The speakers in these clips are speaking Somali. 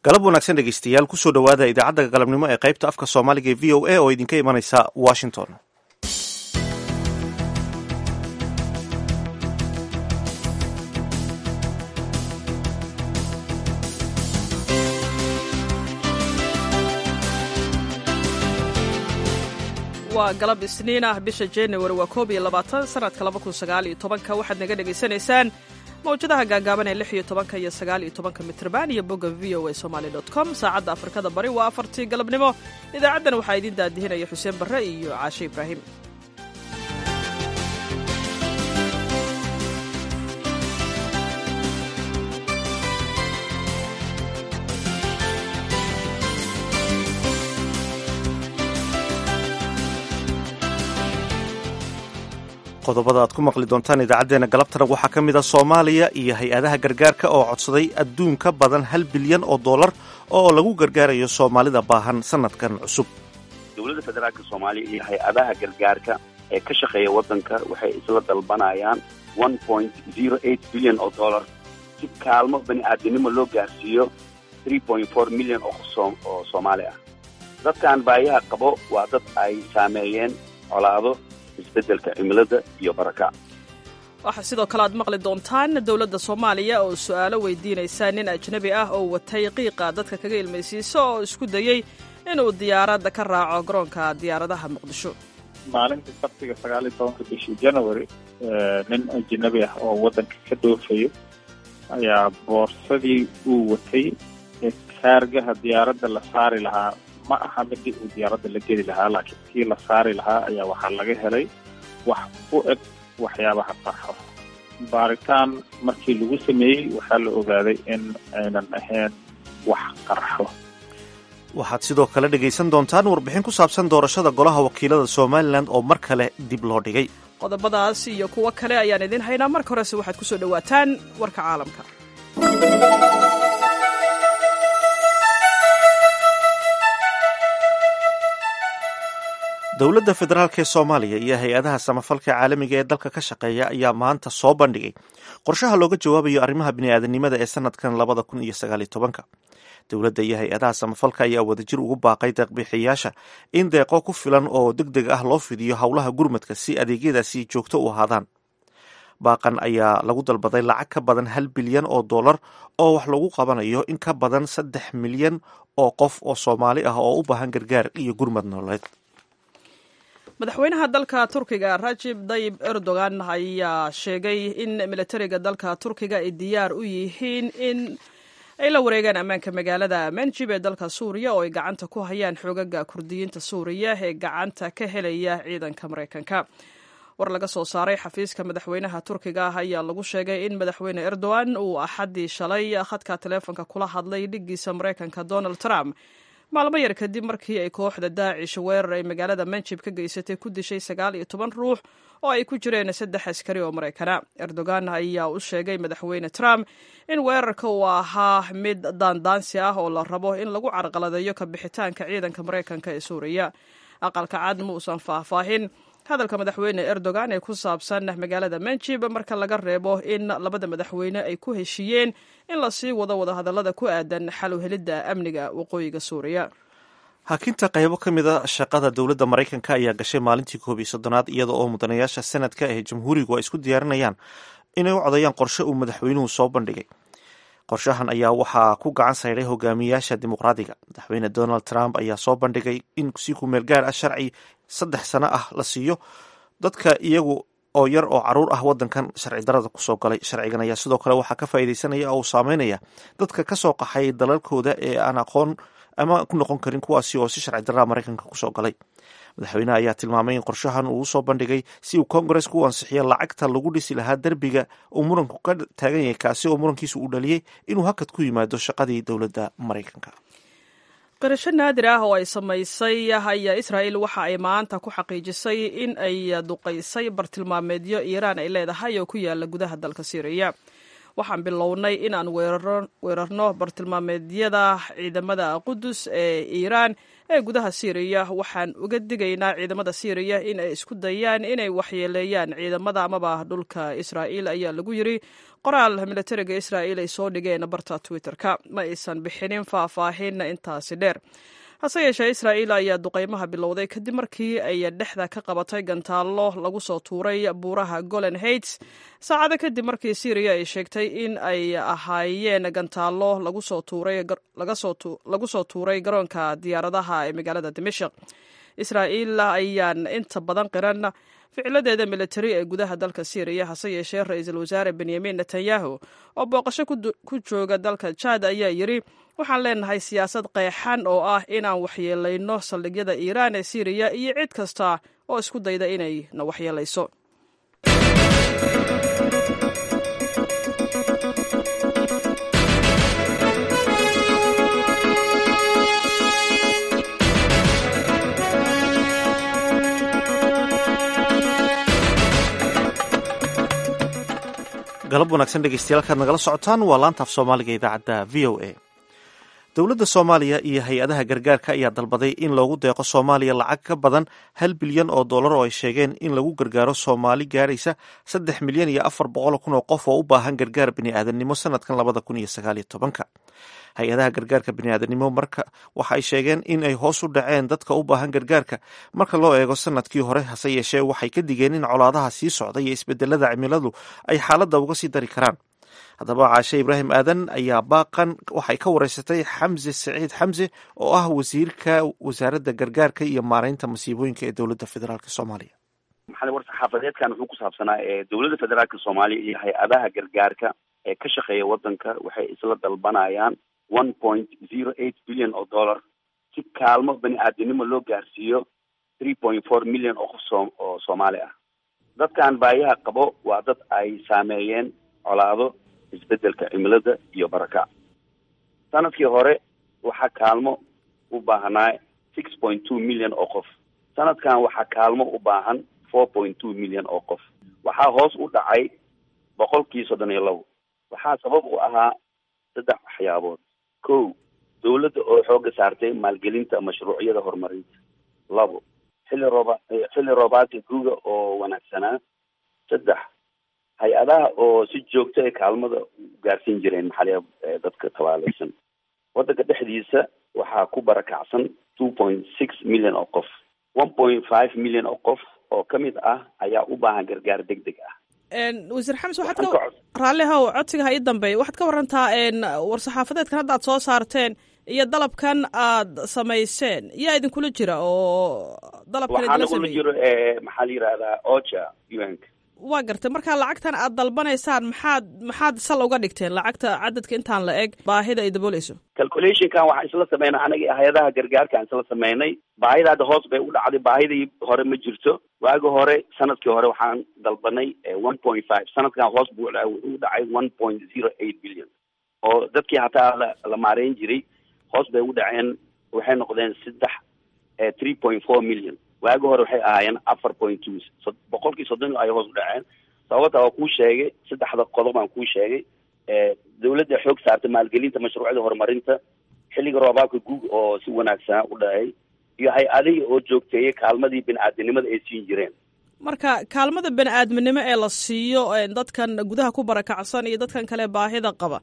galab wanaagsan dhegeystayaal kusoo dhowaada idaacadda galabnimo ee qaybta afka soomaaliga ee v o a oo idinka imanaysa washington waa galab isniin ah bisha januari waa koob iyo labaatan sanadka laba kun sagaal iyo tobanka waxaad naga dhegaysanaysaan mawjadaha gaagaaban ee lix iyo tobanka iyo sagaal iyo tobanka mitrban iyo bogga v o a somaali dot com saacadda afrikada bari waa afartii galabnimo idaacaddan waxaa idiin daadihinaya xuseen barre iyo caashe ibraahim qodobada aad ku maqli doontaan idaacaddeenna galabtana waxaa ka mid a soomaaliya iyo hay-adaha gargaarka oo codsaday adduun ka badan hal bilyan oo dollar oo lagu gargaarayo soomaalida baahan sanadkan cusub dowladda federaalka soomaaliya iyo hay-adaha gargaarka ee ka shaqeeya waddanka waxay isla dalbanayaan one point zero eight bilyan oo dollar si kaalmo bani aadamnimo loo gaarsiiyo three point four milyan oo oo soomaali ah dadkan baayaha qabo waa dad ay saameeyeen colaado isbeddelka cimilada iyo baraka waxaa sidoo kale aad maqli doontaan dowladda soomaaliya oo su'aalo weydiinaysa nin ajnabi ah oo watay qiiqa dadka kaga ilmaysiiso oo isku dayey inuu diyaaradda ka raaco garoonka diyaaradaha muqdisho maalintii sabtiga sagaal iyo tobanka bishii january nin ajnabi ah oo waddanka ka dhoofayo ayaa boorsadii uu watay ee kaargaha diyaaradda la saari lahaa ma aha midii uu diyaaradda la geli lahaa laakiin kii la saari lahaa ayaa waxaa laga helay wax u eg waxyaabaha qarxo baaritaan markii lagu sameeyey waxaa la ogaaday in aynan ahayn wax qarxo waxaad sidoo kale dhegaysan doontaan warbixin ku saabsan doorashada golaha wakiilada somalilan oo mar kale dib loo dhigay qodobadaas iyo kuwo kale ayaan idiin haynaa marka horese waxaad ku soo dhowaataan warka caalamka dowladda federaalk ee soomaaliya iyo hay-adaha samafalka caalamiga ee dalka ka shaqeeya ayaa maanta soo bandhigay qorshaha looga jawaabayo arrimaha bini'aadanimada ee sanadkan labada kun iyo sagaaliyo tobanka dowladda iyo hay-adaha samafalka ayaa wadajir ugu baaqay deeqbixiyaasha in deeqo ku filan oo deg deg ah loo fidiyo howlaha gurmadka si adeegyadaasi joogto u ahaadaan baaqan ayaa lagu dalbaday lacag ka badan hal bilyan oo dollar oo wax lagu qabanayo in ka badan saddex milyan oo qof oo soomaali ah oo u baahan gargaar iyo gurmad nololeed madaxweynaha dalka turkiga rajib dayib erdogan ayaa sheegay in militariga dalka turkiga ay diyaar u yihiin in ay la wareegaan ammaanka magaalada manjib ee dalka suuriya oo ay gacanta ku hayaan xoogaga kurdiyiinta suuriya ee gacanta ka helaya ciidanka maraykanka war laga soo saaray xafiiska madaxweynaha turkiga ah ayaa lagu sheegay in madaxweyne erdogan uu axaddii shalay khadka taleefonka kula hadlay dhiggiisa maraykanka donald trump maalmo yar kadib markii ay kooxda daacish weerar ay magaalada manjib ka geysatay ku dishay sagaal iyo toban ruux oo ay ku jireen saddex askari oo maraykana erdogan ayaa u sheegay madaxweyne trump in weerarka uu ahaa mid daandaansi ah oo la rabo in lagu carqaladeeyo ka bixitaanka ciidanka maraykanka ee suuriya aqalka cad ma uusan faahfaahin hadalka madaxweyne erdogan ee ku saabsan magaalada manjib marka laga reebo in labada madaxweyne ay ku heshiiyeen in lasii wado wadahadallada ku aadan xalu helidda amniga waqooyiga suuriya hakinta qaybo ka mid a shaqada dowladda maraykanka ayaa gashay maalintii koob iyo soddonaad iyada oo mudanayaasha senadka ee jamhuurigu ay isku diyaarinayaan inay u codayaan qorshe uu madaxweynuhu soo bandhigay qorshahan ayaa waxaa ku gacan sayday hogaamiyaasha dimuqraadiga madaxweyne donald trump ayaa soo bandhigay in si kumeel gaar ah sharci saddex sano ah la siiyo dadka iyagu oo yar oo caruur ah wadankan sharci darada kusoo galay sharcigan ayaa sidoo kale waxaa ka faa'iidaysanaya oo saameynaya dadka kasoo qaxay dalalkooda ee aan aqoon ama ku noqon karin kuwaasi oo si sharci darada maraykanka kusoo galay madaxweyneha ayaa tilmaamay in qorshahan uu usoo bandhigay si uu kongareska u ansixiyo lacagta lagu dhisi lahaa derbiga uu muranku ka taagan yahay kaasi oo murankiisu uu dhaliyey inuu hakad ku yimaado shaqadii dowladda maraykanka qirasho naadir ah oo ay samaysay ayaa israa'il waxa ay maanta ku xaqiijisay in ay duqaysay bartilmaameedyo iiraan ay leedahay oo ku yaala gudaha dalka siiriya waxaan bilownay inaan weerarno bartilmaameedyada ciidamada qudus ee iiraan ee gudaha siiriya waxaan uga digaynaa ciidamada siiriya in ay isku dayaan inay waxyeeleeyaan ciidamada amaba dhulka israa'iil ayaa lagu yiri qoraal militariga israa'iil ay soo dhigeen barta twitter-ka ma aysan bixinin faahfaahin intaasi dheer hase yeeshee israa'iil ayaa duqaymaha bilowday kadib markii ay dhexda ka qabatay gantaallo lagu soo tuuray buuraha golan heights saacado kadib markii syriya ay sheegtay in ay ahaayeen gantaallo lagu soo tuuray garoonka diyaaradaha ee magaalada dimashik israa'iil ayaan inta badan qiran ficiladeeda militari ee gudaha dalka syriya hase yeeshee ra-iisul wasaare benyamin netanyahu oo booqasho ku jooga dalka jad ayaa yiri waxaan leenahay siyaasad qeexan oo ah inaan waxyeelayno saldhigyada iiraan ee syriya iyo cid kasta oo isku dayda inay na waxyeelayso galab wanaagsan dhegeystayaal kaad nagala socotaan waa laantaaf soomaaliga idaacadda v o a dowladda soomaaliya iyo hay-adaha gargaarka ayaa dalbaday in loogu deeqo soomaaliya lacag ka badan hal bilyan oo dollar oo ay sheegeen in lagu gargaaro soomaali gaaraysa saddex milyan iyo afar boqol kun oo qof oo u baahan gargaar bini'aadanimo sanadkan labada kun iyo sagaal iyo tobanka hay-adaha gargaarka bini'aadanimo marka waxa ay sheegeen in ay hoos u dhaceen dadka u baahan gargaarka marka loo eego sanadkii hore hase yeeshee waxay ka digeen in colaadaha sii socda iyo isbedelada cimiladu ay xaaladda uga sii dari karaan haddaba caashe ibraahim aadan ayaa baaqan waxay ka wareysatay xamse saciid xamse oo ah wasiirka wasaaradda gargaarka iyo maareynta masiibooyinka ee dowladda federaalk soomaaliya maxaa war saxaafadeedkan wuxuu ku saabsanaa ee dowladda federaalka soomaaliya iyo hay-adaha gargaarka ee ka shaqeeya waddanka waxay isla dalbanayaan one point zero eight billion oo dollar si kaalmo bani aadamnimo loo gaarsiiyo three point four million oo qof soo oo soomaali ah dadkan baayaha qabo waa dad ay saameeyeen colaado isbedelka cimilada iyo barakac sanadkii hore waxaa kaalmo u baahnaa six point two million oo qof sanadkan waxaa kaalmo u baahan four point two million oo qof waxaa hoos u dhacay boqolkii soddon iyo labo waxaa sabab u ahaa saddex waxyaabood ko dawladda oo xooga saartay maalgelinta mashruucyada horumarinta labo xilli rooba xilli roobaadka guga oo wanaagsanaa saddex hay-adaha oo si joogto ay kaalmada gaarsiin jireen maxaliya dadka tabaalaysan waddanka dhexdiisa waxaa ku barakacsan two point six million oo qof one point five million oo qof oo ka mid ah ayaa u baahan gargaar deg deg ah wasiir xames waxaad ka raallihow codsiga ha ii dambeeya waxaad ka warantaa war-saxaafadeedkan hadda aad soo saarteen iyo dalabkan aad samayseen yaa idinkula jira oo dalabkan waxaa idinla nagula sameeyey jiro maxaa la yihahdaa ocha un-ka waa gartay marka lacagtan aad dalbanaysaan maxaad maxaad sal uga dhigteen lacagta cadadka intaan la eg baahida ay dabooleyso calculationkan waxaan isla sameynay anaga hay-adaha gargaarka aan isla sameynay baahida hadda hoos bay u dhacday baahidii hore ma jirto waagi hore sanadkii hore waxaan dalbanay one point five sanadkan hoos buu u dhacay one point zero eight billion oo dadkii hataa la la maareyn jiray hoos bay u dhaceen waxay noqdeen saddex three point four million waagi hore waxay ahaayeen afar point two boqolkii soddon ay hoos u dhaceen sababta waa kuu sheegay saddexda qodob aan kuu sheegay dawladda xoog saartay maalgelinta mashruucyada horumarinta xilliga roobaabka guug oo si wanaagsanaa u dhacay iyo hay-adihii oo joogteeyay kaalmadii bini-aadinimada ay siin jireen marka kaalmada bani aadminimo ee la siiyo dadkan gudaha ku barakacsan iyo dadkan kale baahida qaba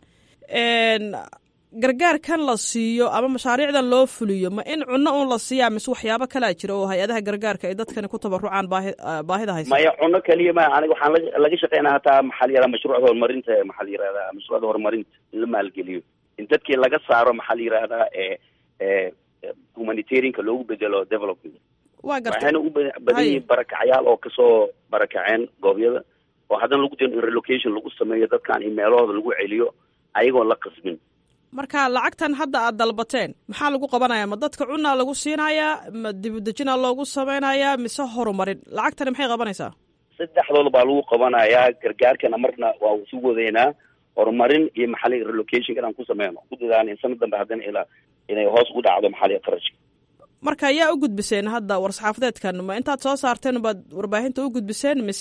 gargaarkan la siiyo ama mashaariicdan loo fuliyo ma in cunno un la siiyaa mise waxyaabo kalaa jira oo hay-adaha gargaarka ay dadkani ku tabarucaan baahi baahida haysa maya cunno keliya ma aniga waxaan la laga shaqeynaa hataa maxaa la yihahdaa mashruucda horumarinta maxaa la yihahdaa mashruucda horumarinta in la maalgeliyo in dadkii laga saaro maxaa la yihahdaa humanitarianka loogu bedelo development waa gartay waxayna u ba- badan yihiin barakacyaal oo kasoo barakaceen goobyada oo haddana lagu diro in relocation lagu sameeyo dadkan in meelahooda lagu celiyo ayagoon la qasbin marka lacagtan hadda aad dalbateen maxaa lagu qabanayaa ma dadka cunaa lagu siinayaa ma dibudejina loogu sameynayaa mise horumarin lacagtani maxay qabanaysaa saddexdooda baa lagu qabanayaa gargaarkana marna waa isu wadeynaa horumarin iyo maxali relocation inaan ku sameyno ku dadaan in sanad dambe haddana ilaa inay hoos u dhacdo maxali qarashka marka yaa u gudbiseen hadda war-saxaafadeedkan ma intaad soo saarteen baad warbaahinta u gudbiseen mise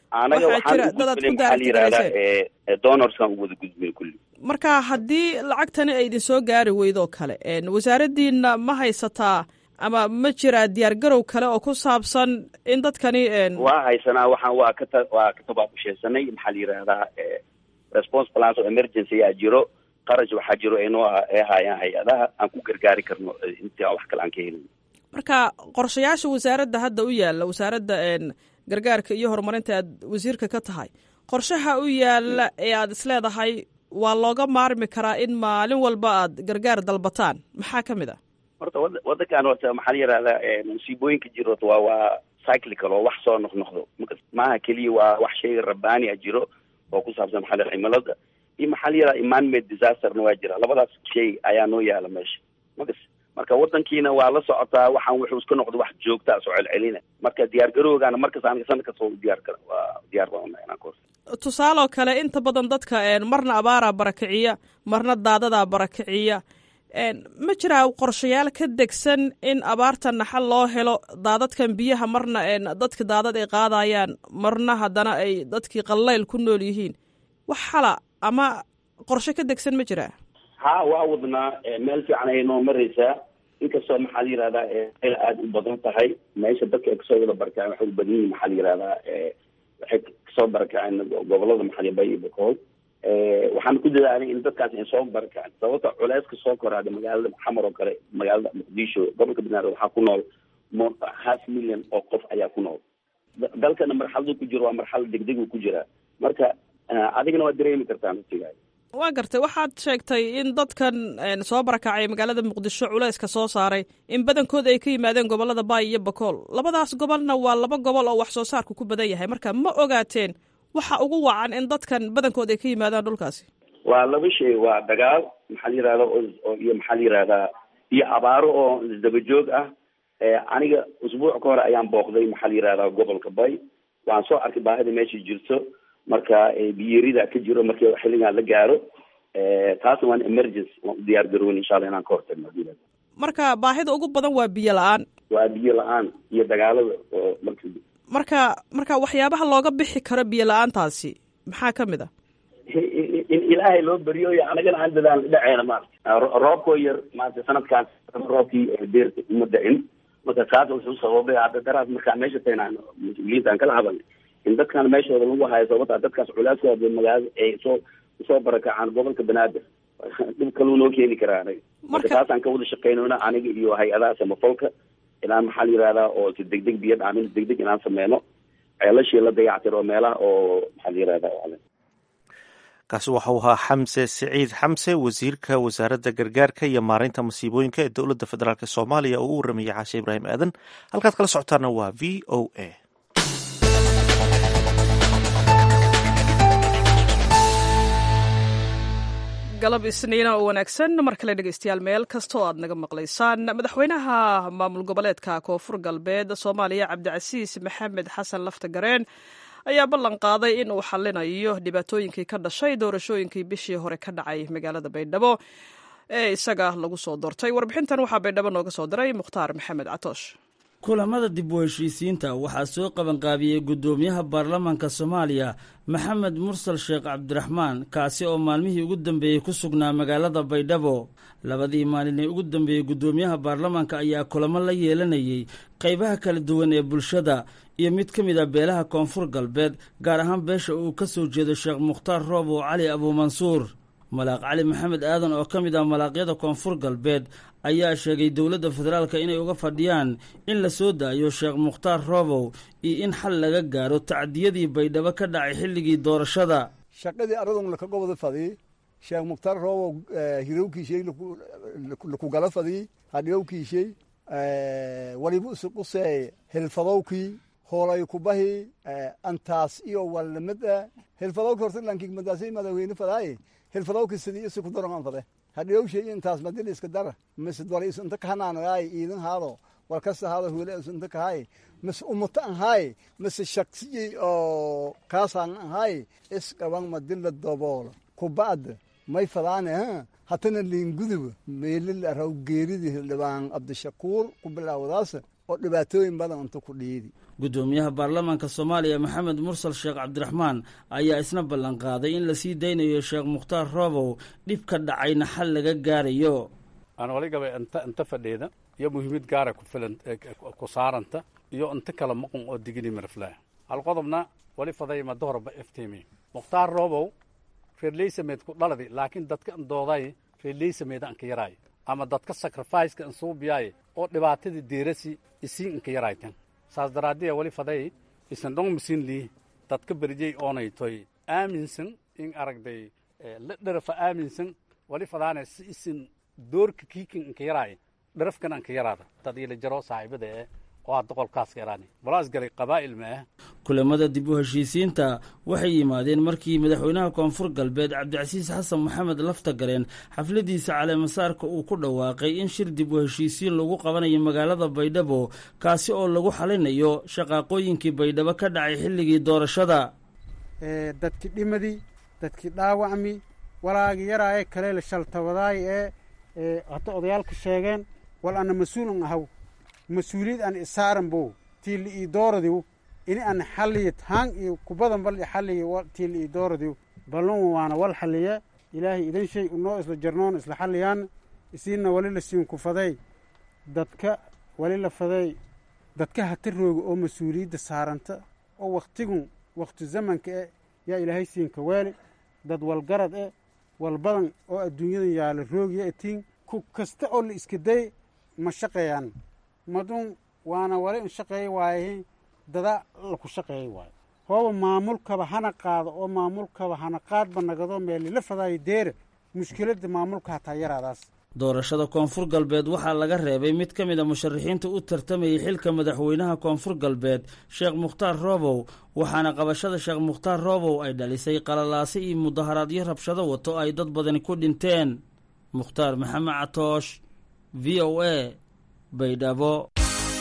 anaga waxaa jira waxaan dad aad ugudbinay ku maxaa la yidhahdaa daartigarayseen ee donorskan u wada gudbinay kulli marka haddii lacagtani ay idin soo gaari weydo kale een, wasaaraddiina ma haysataa ama ma jiraa diyaargarow kale oo ku saabsan in dadkani een, waa haysanaa waxaan waa ka ta waa ka tabaabusheesanay maxaa la yidhahdaa ee response plans of emergency ayaa jiro qarash waxaa jiro aynoo ah- ay haayaan hay-adaha aan ku gargaari karno ee intii aan wax kale aan ka helin marka qorshayaasha wasaaradda hadda u yaalla wasaaradda een, gargaarka iyo horumarinta aad wasiirka ka tahay qorshaha u yaalla ee aad isleedahay waa looga maarmi karaa in maalin walba aad gargaar dalbataan maxaa ka mid ah horta wada wadankan horta maxaa la yidhahdaa ee musiibooyinka jiro horta waa waa cyclical oo wax soo noqnoqdo Marka maaha keliya waa wax shay rabbaani a jiro oo ku saabsan maxaa la yidhahdaa cimilada iyo maxaa la yidhahdaa man-made disasterna waa jira labadaas shay ayaa noo yaala meesha makas marka wadankiina waa la socotaa waxaan wuxuu iska noqdo wax joogtaa soo celcelina marka diyaar garowgaana markas aniga sanad kasta waa u diyaar kara waa diyaar baan unahay inaan ka horta tusaaloo kale inta badan dadka een, marna abaaraa barakiciya marna daadadaa barakiciya een, ma jiraa qorshayaal ka degsan in abaarta naxal loo helo daadadkan biyaha marna een, dadka daadad ay qaadayaan marna haddana ay dadkii qallayl ku nool yihiin wax xala ama qorshe ka degsan ma jiraa ha waa wadnaa ee, meel fiican ayay noo maraysaa inkastoo maxaa la yidhahdaa ee, meel aada u badan tahay meesha dadka ay kasoo wada barakaceen waxay u badan yihiin maxaa la yidhahdaa ee, waxay kasoo barakaceen gobolada maxaa la bay iyo bakool ee, waxaan ku dadaalay in dadkaas ay soo barakaceen sababta culeyska soo koraada magaalada xamar oo kale magaalada muqdisho gobolka banaadir waxaa ku nool mo- half million oo qof ayaa ku nool Da- dalkana marxaladu ku jiro waa marxalad degdeg uu ku jiraa marka eh, adigana waa dareemi kartaa naftigaada waa gartay waxaad sheegtay in dadkan een, soo barakacay magaalada muqdisho culayska soo saaray in badankooda ay ka yimaadeen gobolada baay iyo bakool labadaas gobolna waa laba gobol oo wax soo saarku ku badan yahay marka ma ogaateen waxa ugu wacan in dadkan badankood ay ka yimaadaan dhulkaasi waa laba shay waa dagaal maxaa la yidhahda oo- oo iyo maxaa la yidhahdaa iyo abaaro oo isdaba joog ah ee aniga usbuuc ka hore ayaan booqday maxaa la yidhahdaa gobolka bay waan soo arkay baahida meesha jirto marka ee, biyerida ka jiro markii xilligan la gaaro ee, taasna waan emergency waan u diyaar garoon insha allah inaan ka hortagno haddii la- marka baahida ugu badan waa biyo la-aan waa biyo la-aan iyo dagaalada oo marka marka marka waxyaabaha looga bixi karo biyo la-aantaasi maxaa ka mid ah in ilaahay loo baryo iyo anagana aan dadaan dhaceena maarata Ro- roobkoo yar maarata sanadkaan roobkii ee deerta uma dacin marka taas wuxuu sababay hadda daraas markaa meesha taynaan mas-uuliyiinta aan kala hadalnay in dadkan meeshooda lagu hayo sababta dadkaas culaaskooda magaalada ay soo soo barakacaan gobolka banaadir dhib kaluu noo keeni karaa anaga marka Marka- taasaan ka wada shaqeynona aniga iyo hay-adaha samafalka inaan maxaa la yihahdaa oo si degdeg biyo dhaamin degdeg inaan sameyno ceelashii la dayactiro meelaha oo maxaa la yihahdaa kaasi waxa uu ahaa xamse siciid xamse wasiirka wasaaradda gargaarka iyo maareynta masiibooyinka ee dowladda federaalk soomaaliya oo u waramayay caashe ibraahim aadan halkaad kala socotaana waa v o a galab isniina oo wanaagsan mar kale dhegeystayaal meel kastoo aad naga maqlaysaan madaxweynaha maamul goboleedka koonfur galbeed soomaaliya cabdicasiis maxamed xasan lafta gareen ayaa ballan qaaday in uu xallinayo dhibaatooyinkii ka dhashay doorashooyinkii bishii hore ka dhacay magaalada baydhabo ee isaga lagu soo doortay warbixintan waxaa baydhabo nooga soo diray mukhtaar maxamed catoosh kulamada dib u heshiisiinta waxaa soo qabanqaabiyey guddoomiyaha baarlamaanka soomaaliya maxamed mursal sheekh cabdiraxmaan kaasi oo maalmihii ugu dambeeyey ku sugnaa magaalada baydhabo labadii maalin ee ugu dambeeyey guddoomiyaha baarlamaanka ayaa kulamo la yeelanayey qaybaha kala duwan ee bulshada iyo mid ka mid a beelaha koonfur galbeed gaar ahaan beesha uu ka soo jeedo sheekh mukhtaar roobow cali abuumansuur malaaq cali maxamed aadan oo ka mid ah malaaqyada koonfur galbeed ayaa sheegay dowladda federaalka inay uga fadhiyaan in la soo daayo sheekh mukhtaar roobow iyo in xal laga gaaro tacdiyadii baydhabo ka dhacay xilligii doorashada shaqadii aradun lakaga wada fadii sheekh mukhtaar roobow hirowkiishay laku gala fadii hadhiyowkiishay walibu isuqusee hilfadowkii hoolay kubahi antaas iyo wallamada hilfadowki horta lankig madaasay madaxweyne fadaaye hilfadowki sidii isi ku daran fade hadhiyowshay intaas madil iska dara mise dwala is inta kahananaay iidan haado war kasta haado huule is inta kahay mise umuta anhaay mise shaksiyey oo kaasaan anhaay isqaban madila doboolo kuba'da may fadaane ha hatana liinguduba meelil araw geeridi hildhibaan cabdishakuur ku bilaawdaas oo dhibaatooyin badan unta ku dhiidi guddoomiyaha baarlamaanka soomaaliya maxamed mursal sheekh cabdiraxmaan ayaa isna ballanqaaday in lasii daynayo sheekh mukhtaar roobow dhib ka dhacayna xal laga gaarayo aan waligaba inta inta fadheeda iyo muhiimad gaara ku filan ku saaranta iyo inta kala maqan oo digini marflaa hal qodobna wali faday madahorba iftiimi mukhtaar roobow reerleysameed ku dhaladi laakiin dadka indooday reerleysameeda anka yaraay ama dadka sacrificeka insuubiyaay oo dhibaatadii deerasi isiin inka yaraaytan saas daraaddiya wali faday isan dhong misin lii dadka berjey oonay toy aaminsan in aragday la dharafa aaminsan wali fadaane si isin doorka kiikin inka yaraay dharafkan anka yaraada dad ila jaro saaxiibada eh oo hadda qolkaas ka yaraani balaas galay qabaa'il ma ah kulamada dib u heshiisiinta waxay yimaadeen markii madaxweynaha koonfur galbeed cabdicasiis xasan maxamed lafta galeen xafladiisa caleemasaarka uu ku dhawaaqay in shir dib u heshiisiin lagu qabanayo magaalada baydhabo kaasi oo lagu xalinayo shaqaaqooyinkii baydhabo ka dhacay xilligii doorashada dadkii dhimadii dadkii dhaawacmi walaagi yaraaye kaleela shaltabadaay ee hadda odayaalka sheegeen wal ana mas-uulun ahaw mas-uuliyad an isaaran bow tiili ii dooradiw ini an xalliyo taan iyo kubadan bal xalliyo tiili ii dooradiw ballun waana wal xalliye ilaahay idan shay unoo isla jarnoon isla xalliyaan isiinna wali la siin ku faday dadka wali la faday dadka hata rooga oo mas-uuliyadda saaranta oo wakhtigun wakhti zamanka eh yaa ilaahay siinka weeli dad walgarad eh walbadan oo adduunyadan yaala roogya etiin ku kasta oo la iska day ma shaqeeyaan madun waana wali in shaqeeya waaye dada laku shaqeeyay waayo hooba maamulkaba hana qaado oo maamulkaba hana qaadba nagado meelila fadaayo deere mushkiladda maamulka hataa yaraadaas doorashada koonfur galbeed waxaa laga reebay mid ka mid a musharaxiinta u tartamayay xilka madaxweynaha koonfur galbeed sheekh mukhtaar roobow waxaana qabashada sheekh mukhtaar roobow ay dhalisay qalalaase iyo mudaharaadyo rabshado wato ay dad badani ku dhinteen mukhtaar maxamed catoosh v o a baydhabo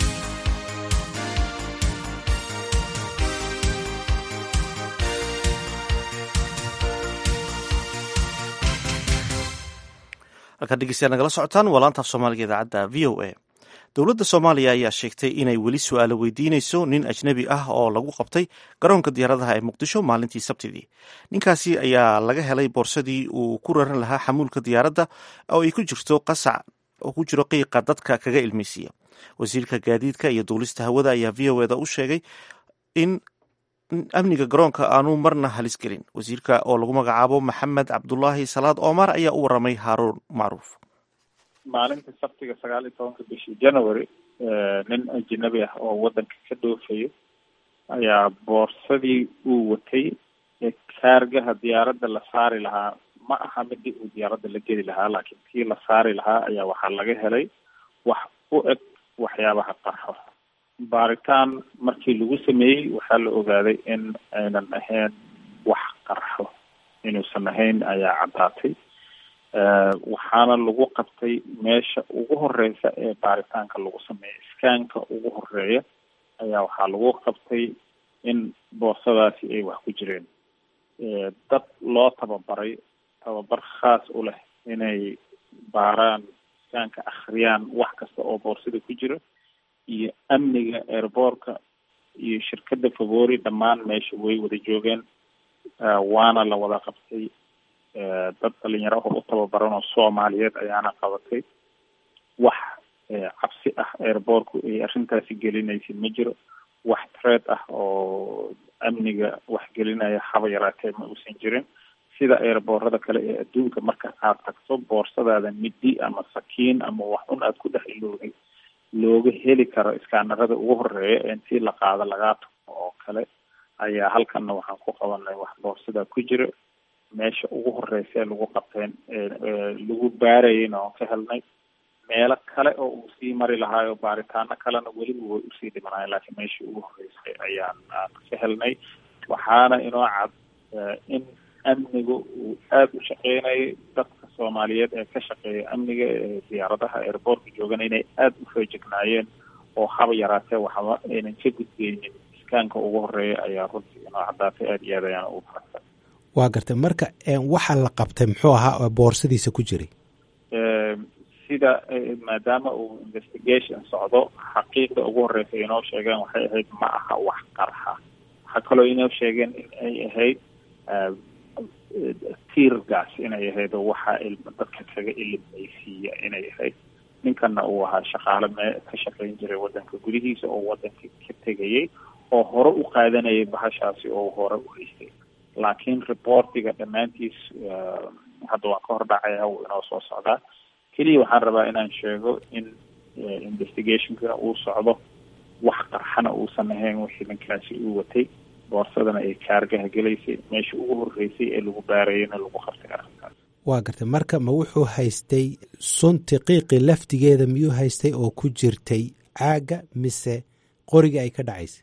halkaad dhegeystayaal nagala socotaan waa laantaaf soomaaliga idaacadda v o a dowladda soomaaliya ayaa sheegtay inay weli su-aalo weydiinayso nin ajnebi ah oo lagu qabtay garoonka diyaaradaha ee muqdisho maalintii sabtidii ninkaasi ayaa laga helay boorsadii uu ku raran lahaa xamuulka diyaaradda oo ay ku jirto qasac oo ku jiro qiiqa dadka kaga ilmeysiiya wasiirka gaadiidka iyo duulista hawada ayaa v o eda u sheegay in amniga garoonka aanu marna halis gelin wasiirka oo lagu magacaabo maxamed cabdulaahi salaad omar ayaa u waramay haaruun macruuf maalinta sabtiga sagaal iyo tobanka bishii january nin ajnabi ah oo waddanka ka dhoofayo ayaa boorsadii uu watay ee kaargaha diyaaradda la saari lahaa ma aha midii uu diyaaradda la geli lahaa laakiin kii la saari lahaa ayaa waxaa laga helay wax u eg waxyaabaha qarxo baaritaan markii lagu sameeyey waxaa la ogaaday in aynan ahayn wax qarxo inuusan ahayn ayaa caddaatay waxaana lagu qabtay meesha ugu horeysa ee baaritaanka lagu sameeya iskaanka ugu horeeya ayaa waxaa lagu qabtay in boorsadaasi ay wax ku jireen dad loo tababaray tababar khaas u leh inay baaraan iskaanka akhriyaan wax kasta oo boorsada ku jira iyo amniga airboortka iyo shirkadda favori dhammaan meesha way wada joogeen waana la wada qabtay dad dhalinyaro oo u tababaran oo soomaaliyeed ayaana qabatay wax cabsi ah airboortku ay arrintaasi gelinaysa ma jiro wax treed ah oo amniga wax gelinaya haba yaraatee ma uusan jirin sida airboorada kale ee adduunka marka aad tagto boorsadaada midi ama sakiin ama wax un aad ku dhex iloogay looga heli karo iskaanarada ugu horeeya ee intii la qaado lagaa tumo oo kale ayaa halkanna waxaan ku qabanay wax boorsada ku jira meesha ugu horeysa ee lagu qabteen lagu baarayeyna oon ka helnay meelo kale oo uu sii mari lahaayo baaritaano kalena weliba way usii dhimanayen laakiin meeshii ugu horeysay ayaan aan ka helnay waxaana inoo cad in amniga uu aada u shaqeynayay dadka soomaaliyeed ee ka shaqeeya amniga ee diyaaradaha airboortka joogana inay aada u feejignaayeen oo haba yaraatee waxba aynan ka gudbeynin iskaanka ugu horeeya ayaa runtii inoo caddaatay aada iyo aad ayaan ugu faragtay waa gartay marka waxaa la qabtay muxuu ahaa booradiisa ku jiray sida maadaama uu investigation socdo xaqiiqda ugu horeysa inoo sheegeen waxay ahayd ma aha wax qarxa waxaa kaloo inoo sheegeen in ay ahayd tiirgaas inay ahayd oo waxaa ilma dadka kaga ilimeysiiya inay ahayd ninkana uu ahaa shaqaale mee ka shaqayn jiray wadanka gudihiisa oo wadanka ka tegayay oo hore u qaadanayay bahashaasi oo hore u haystay laakiin reportiga dhammaantiis hadda waan ka hor dhacaya uu inoo soo socdaa keliya waxaan rabaa inaan sheego in investigationka uu socdo wax qarxana uusan ahayn wixii ninkaasi uu watay boorsadana ay kaargaha gelaysay meesha ugu horreysay ee lagu baarayayna lagu qabtay arrinkaas waa gartay marka ma wuxuu haystay sunti qiiqi laftigeeda miyuu haystay oo ku jirtay caagga mise qoriga ay ka dhacaysay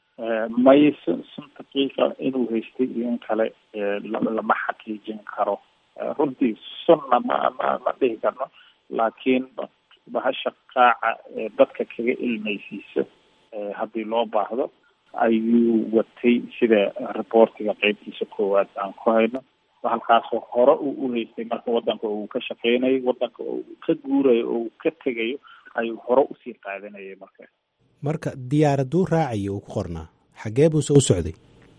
may sunta qiiqa inuu haystay iyo in kale lama xaqiijin karo runtii sunna ma ma ma dhihi karno laakiin bahasha qaaca dadka kaga ilmaysiiso haddii loo baahdo ayuu watay sida reportiga qeybtiisa koowaad aan ku hayno halkaasoo hore uu u haystay marka wadanka uu ka shaqeynayo wadanka uu ka guurayo oo uu ka tegayo ayuu hore usii qaadanayay marka marka diyaaraduu raacayo uu ku qornaa xagee buuse u socday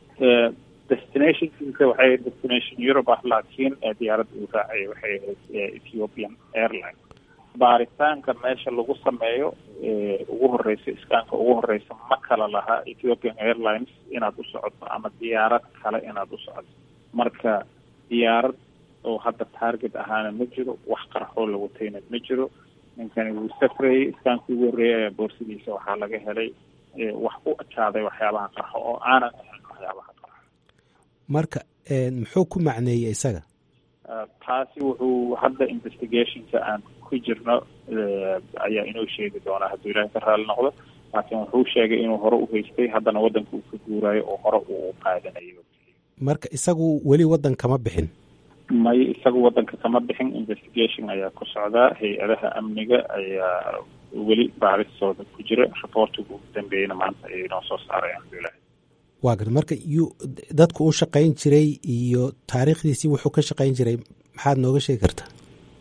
destinationkiisa waxay ahayd destination europe ah laakiin diyaaradda uu raacayay waxay ahayd ethiopian airline baaritaanka meesha lagu sameeyo ugu horeysa iskaanka ugu horeysa ma kala lahaa ethiopian airlines inaad u socoto ama diyaarad kale inaad u socoto marka diyaarad oo hadda target ahaana ma jiro wax qarxoo la watayna ma jiro ninkani wuu safrayay iskaankii ugu horreeyay ayaa boorsidiisa waxaa laga helay wax u ekaaday waxyaabaha qarxo oo aanan ahayn waxyaabaha qarxo marka muxuu ku macneeyey isaga taasi wuxuu hadda investigationka aan ku jirno ayaa inoo sheegi doonaa hadduu ilaahay ka raali noqdo laakiin wuxuu sheegay inuu hore u haystay haddana waddanka uu ka guuraayo oo hore uu qaadanayo marka isagu weli waddan kama bixin may isagu waddanka kama bixin investigation ayaa ku socdaa hay-adaha amniga ayaa weli baaristooda ku jira reportiga ugu dambeeyeyna maanta ayay inoo soo saaray alxamdulilah waa garta marka yuu dadku u shaqayn jiray iyo taariikhdiisii wuxuu ka shaqayn jiray maxaad nooga sheegi kartaa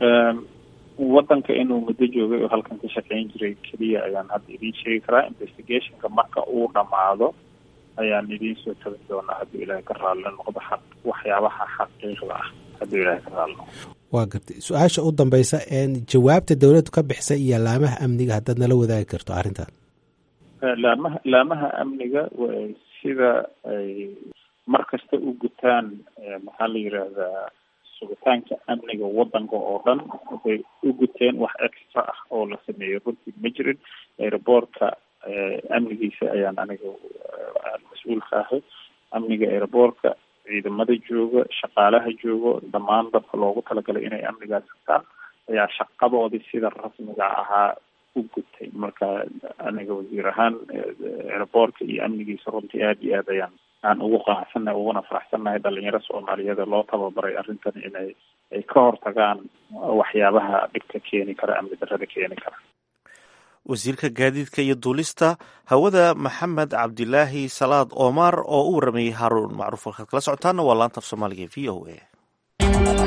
waddanka inuu muddo joogay oo halkan ka shaqayn jiray keliya ayaan hadda idiin sheegi karaa investigationka marka uu dhammaado ayaan idiin soo tabin doonaa hadduu ilaahay ka raalli noqdo xaq waxyaabaha xaqiiqda ah hadduu ilaahay ka raalli noqdo waa gartay su-aasha u dambeysa jawaabta dowladdu ka bixisay iyo laamaha amniga haddaad nala wadaagi karto arrintan laamaha laamaha amniga sida ay mar kasta u gutaan maxaa la yidhaahdaa sugitaanka amniga waddanka oo dhan waxay u guteen wax extra ah oo la sameeyo runtii ma jirin aeroboortka amnigiisa ayaan aniga mas-uulka ahay amniga aeroboortka ciidamada jooga shaqaalaha joogo dhammaan dadka loogu talagalay inay amnigaas hataan ayaa shaqadoodii sida rasmiga ahaa u gutay marka aniga wasiir ahaan aeroboortka iyo amnigiisa runtii aada iyo aad ayaan aan ugu qanacsannahay uguna faraxsannahay dhalinyaro soomaaliyeed loo tababaray arrintan inay ay ka hortagaan waxyaabaha dhibka keeni kara amni darrada keeni kara wasiirka gaadiidka iyo duulista hawada maxamed cabdilaahi salaad omar oo u waramayey haaruun macruuf halkaad kala socotaana waa laanta af soomaaliga v o a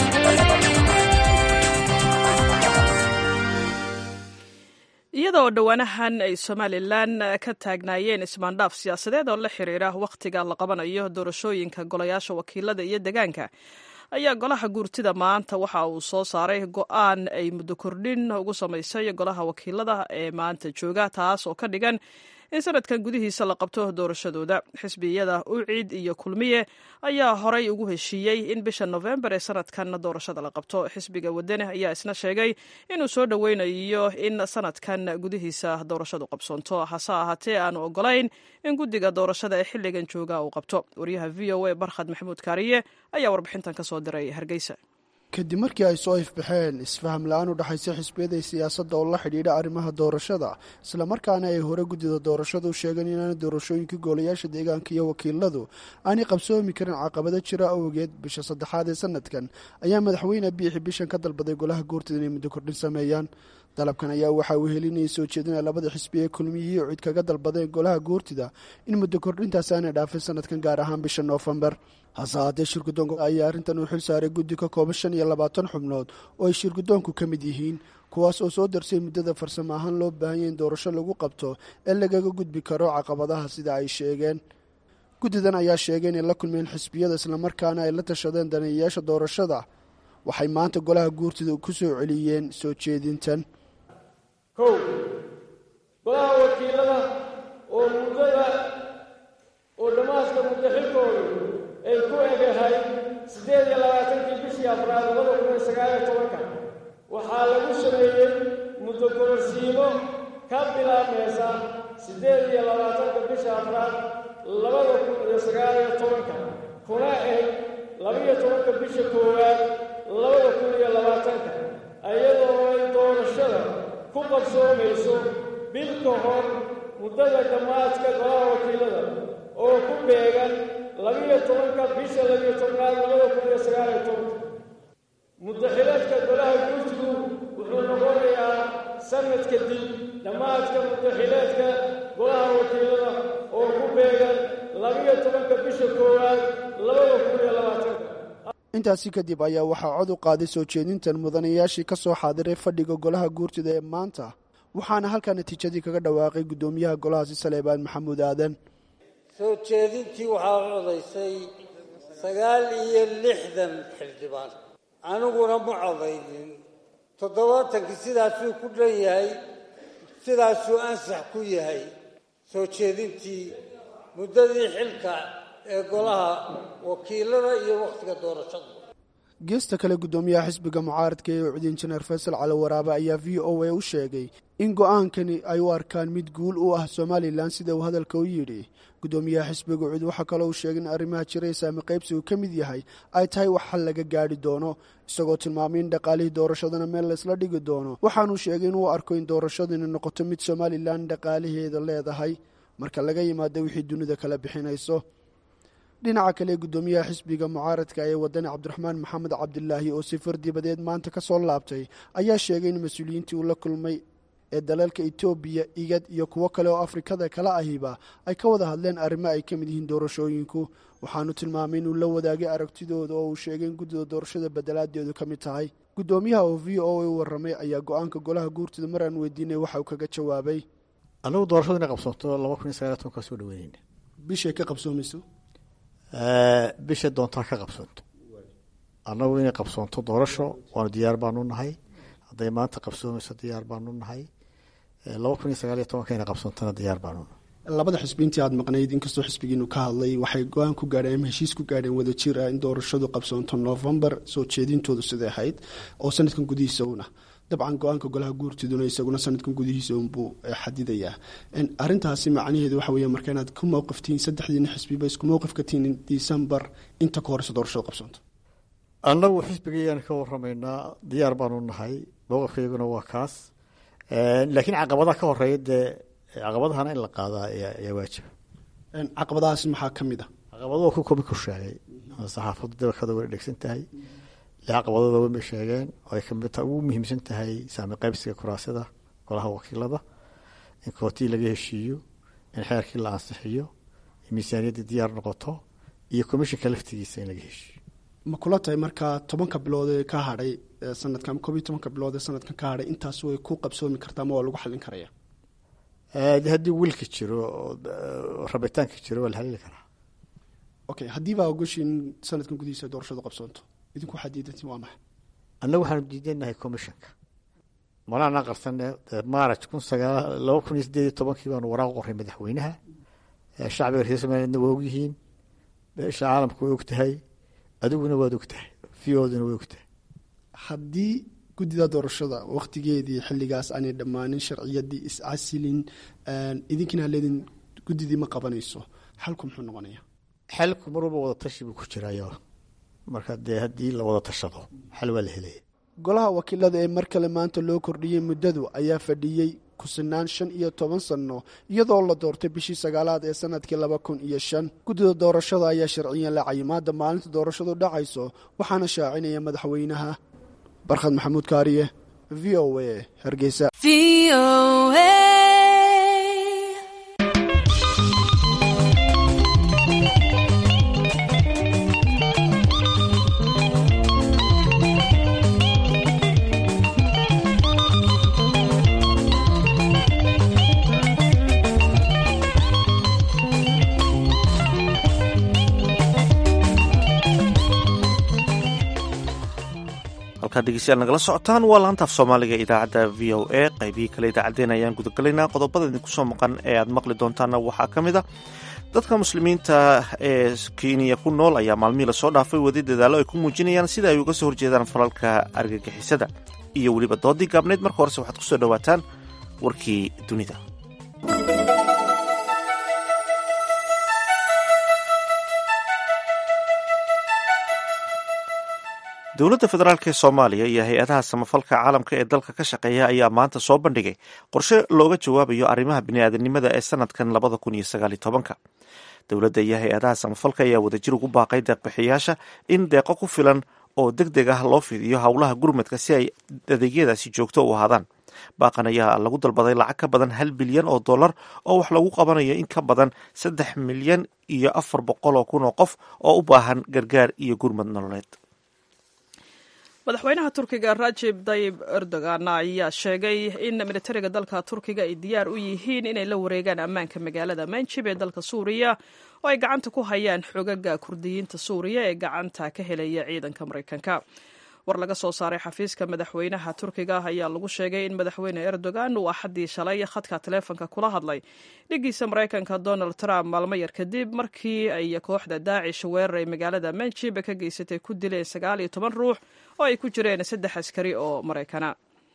iyada oo dhowaanahan ay somalilan ka taagnaayeen ismaandhaaf siyaasadeed oo la xiriira wakhtiga la qabanayo doorashooyinka golayaasha wakiilada iyo degaanka ayaa golaha guurtida maanta waxa uu soo saaray go-aan ay muddo kordhin ugu samaysay golaha wakiilada ee maanta jooga taas oo ka dhigan in sanadkan gudihiisa la qabto doorashadooda xisbiyada uciid iyo kulmiye ayaa horay ugu heshiiyey in bisha nofembar ee sanadkan doorashada la qabto xisbiga wadane ayaa isna sheegay inuu soo dhoweynayo in sanadkan gudihiisa doorashadu qabsoonto hase ahaatee aanu ogolayn in guddiga doorashada ee xilligan jooga uu qabto wariyaha v o a barkhad maxamuud kaariye ayaa warbixintan ka soo diray hargeysa kadib markii ay soo ifbaxeen isfaham la-aan u dhexaysa xisbiyada siyaasadda oo la xidhiidha arrimaha doorashada islamarkaana ay hore guddida doorashadu sheegeen inaana doorashooyinkii goolayaasha deegaanka iyo wakiiladu aanay qabsoomi karin caqabado jira awgeed bisha saddexaad ee sanadkan ayaa madaxweyne biixi bishan ka dalbaday golaha guurtida inay muddo kordhin sameeyaan dalabkan ayaa waxaa uu helinayay soo jeedinaya labada xisbi ee kulmiyihii cid kaga dalbadeen golaha guurtida in muddo kordhintaasi aanay dhaafin sanadkan gaar ahaan bisha noofembar hase haatee shirgudoonka ayaa arrintan uu xil saaray guddi ka kooban shan iyo labaatan xubnood oo ay shirgudoonku ka mid yihiin kuwaas oo soo darsay muddada farsamo ahaan loo baahanya in doorasho lagu qabto ee lagaga gudbi karo caqabadaha sida ay sheegeen guddidan ayaa sheegay inay la kulmeen xisbiyada islamarkaana ay la tashadeen daneeyayaasha doorashada waxay maanta golaha guurtida ku soo celiyeen soo jeedintan kow golaha wakiilada oo muddada oo dhamaaska muddo xilkoodu ay ku egahay siddeed iyo labaatankii bishii afraad labada kun iyo sagaaliyo tobanka waxaa lagu sameeyey muddo kororsiimo ka bilaabmaysa siddeed iyo labaatanka bisha afraad labada kun iyo sagaaliyo tobanka kuna eg labiyo tobanka bisha koowaad labada kun iyo labaatanka iyadoo ay doorashada ku qabsoomayso bil ka hor muddada dhammaadka golaha wakiilada oo ku beegan labiyo tobanka bisha labiyo tobnaad labada kun iyo sagaaliyo tobanka muddaxileedka golaha guurtigu wuxuu noqonayaa sanad kadib dhammaadka muddaxileedka golaha wakiilada oo ku beegan labiyo tobanka bisha koowaad labada kun iyo labaatanka intaasi kadib ayaa waxaa cod u qaaday soo jeedintan mudanayaashii ka soo xaadiray fadhiga golaha guurtida ee maanta waxaana halkaa natiijadii kaga dhawaaqay guddoomiyaha golahaasi saleebaan maxamuud aadan soo jeedintii waxaa codaysay sagaal iyo lixdan xildhibaan aniguna ma codaynin toddobaatankii sidaasuu ku dhan yahay sidaasuu ansax ku yahay soo jeedintii muddadii xilka ee golaha wakiilada iyo wakhtiga doorashada geesta kale guddoomiyaha xisbiga mucaaradka ee ucdi injineer faysal cali waraabe ayaa v o a u sheegay in go-aankani ay u arkaan mid guul u ah somalilan sida uu hadalka u yidhi guddoomiyaha xisbiga ucud waxaa kaloo uu sheegay in arrimaha jiray saami qaybsigu ka mid yahay ay tahay wax xal laga gaadhi doono isagoo tilmaamay in dhaqaalihii doorashadana meel laysla dhigi doono waxaanuu sheegay inuu arko in doorashadani noqoto mid somalilan dhaqaalaheeda leedahay marka laga yimaado wixii dunida kala bixinayso dhinaca kale guddoomiyaha xisbiga mucaaradka ee wadani cabdiraxmaan maxamed cabdilaahi oo sifar dibadeed maanta ka soo laabtay ayaa sheegay in mas-uuliyiintii uu la kulmay ee dalalka etoobiya igad iyo kuwo kale oo afrikada kala ahiba ay ka wada hadleen arrimo ay ka mid yihiin doorashooyinku waxaanu tilmaamay inuu la wadaagay aragtidooda oo uu sheegay in guddida doorashada bedelaadeedu ka mid tahay guddoomiyaha oo v o a u warramay ayaa go-aanka golaha guurtida mar aan weydiinay waxa uu kaga jawaabay anagu doorashadu inay qabsoonto laba kun iyo sagaal toban kaa soo dhaweyneyna bishay ka qabsoomayso bisha doontaa ka qabsoonto annagu inay qabsoonto doorasho waanu diyaar baanu nahay hadday maanta qabsoomayso diyaar baanu nahay laba kun iyo sagaal iyo tobanka inay qabsoontona diyaar baanu nahay labada xisbi intii aad maqnayd inkastoo xisbigiinu ka hadlay waxay go-aan ku gaadheen ama heshiis ku gaadheen wada jir ah in doorashadu qabsoonto novembar soo jeedintoodu siday ahayd oo sanadkan gudihiisa una dabcan go-aanka golaha guurtiduna isaguna sanadkan gudihiisa unbuu xadidayaa arintaasi macnaheedu waxa weya marka inaad ku mowqiftihiin saddexdiina xisbiba isku mowqif ka tihiin decembar inta ka horeysa doorashada qabsoonto annagu xisbigayaan ka waramaynaa diyaar baanu nahay mowqifkayguna waa kaas laakiin caqabadaha ka horeeya dee caqabadahana in la qaadaa ayaa waajiba caqabadahaasi maxaa ka mid a caqabado ku kobi ku sheegay saxaafaddu dabakada way dhegsan tahay caqabadooda way sheegeen oo ay kamid tahay ugu muhiimsan tahay saami qaybsiga kuraasada golaha wakiilada in kootii laga heshiiyo in xeerkii la ansixiyo in miisaaniyadda diyaar noqoto iyo commishinka laftigiisa in laga heshiiyo ma kula tahay markaa tobanka bilood ee ka hadhay sanadkan koob iyo tobanka bilood ee sanadkan ka hadhay intaas way ku qabsoomi kartaa ma waa lagu xallin karaya de haddii wilka jiro rabitaanka jiro waa la halili karaa okay haddii baa ogoshiin sanadkan gudihiisa doorashadu qabsoonto idinku waxaad diidantiin waa maxay annagu waxaanu diidanahay commissionka malaanaa qarsane maaraj kun sagaal laba kun iyo sideed iyo tobankii baanu waraaq qoray madaxweynaha shacbiga reer somalilandna waa ogyihiin beesha caalamka way og tahay adiguna waad og tahay v oduna way og tahay haddii guddida doorashada wakhtigeedii xilligaas aanay dhammaanin sharciyadii iscasilin idinkina leedin guddidii ma qabanayso xalku muxuu noqonaya xalku mar walba wada tashi buu ku jirayo marka dee haddii la wada tashado xal waa la helaya golaha wakiilada ee mar kale maanta loo kordhiyey muddadu ayaa fadhiyey kusinaan shan iyo toban sanno iyadoo la doortay bishii sagaalaad ee sanadkii laba kun iyo shan guddida doorashada ayaa sharciyan la cayimaada maalinta doorashadu dhacayso waxaana shaacinaya madaxweynaha barkhad maxamuud kaariye v o a hargeysa halkaad dhegeystayaal nagala socotaan waa laantaaf soomaaliga idaacadda v o a qaybihii kale idaacaddeen ayaan gudagalaynaa qodobada idinku soo maqan ee aad maqli doontaanna waxaa ka mid a dadka muslimiinta ee kenya ku nool ayaa maalmihii lasoo dhaafay wadi dadaallo ay ku muujinayaan sida ay uga soo horjeedaan falalka argagixisada iyo weliba doodii gaabneyd marka horese waxaad kusoo dhowaataan warkii dunida dowladda federaalk ee soomaaliya iyo hay-adaha samafalka caalamka ee dalka ka shaqeeya ayaa maanta soo bandhigay qorshe looga jawaabayo arrimaha bini'aadanimada ee sanadkan labada kun iyo sagaal iyo tobanka dowladda iyo hay-adaha samafalka ayaa wadajir ugu baaqay deeqbixiyaasha in deeqo ku filan oo deg deg ah loo fidiyo howlaha gurmadka si ay adeegyadaasi joogto u ahaadaan baaqan ayaa lagu dalbaday lacag ka badan hal bilyan oo dollar oo wax lagu qabanayo in ka badan saddex milyan iyo afar boqol oo kun oo qof oo u baahan gargaar iyo gurmad nololeed madaxweynaha turkiga rajib tayib erdogan ayaa sheegay in militariga dalka turkiga ay diyaar u yihiin inay la wareegaan ammaanka magaalada manjib ee dalka suuriya oo ay gacanta ku hayaan xogaga kurdiyiinta suuriya ee gacanta ka helaya ciidanka maraykanka war laga soo saaray xafiiska madaxweynaha turkiga ayaa lagu sheegay in madaxweyne erdogan uu axaddii shalay khadka taleefonka kula hadlay dhigiisa maraykanka donald trump maalmo yar kadib markii ay kooxda daacish weerar ay magaalada manjib ka geysatay ku dileen sagaal iyo toban ruux oo ay ku jireen saddex askari oo maraykana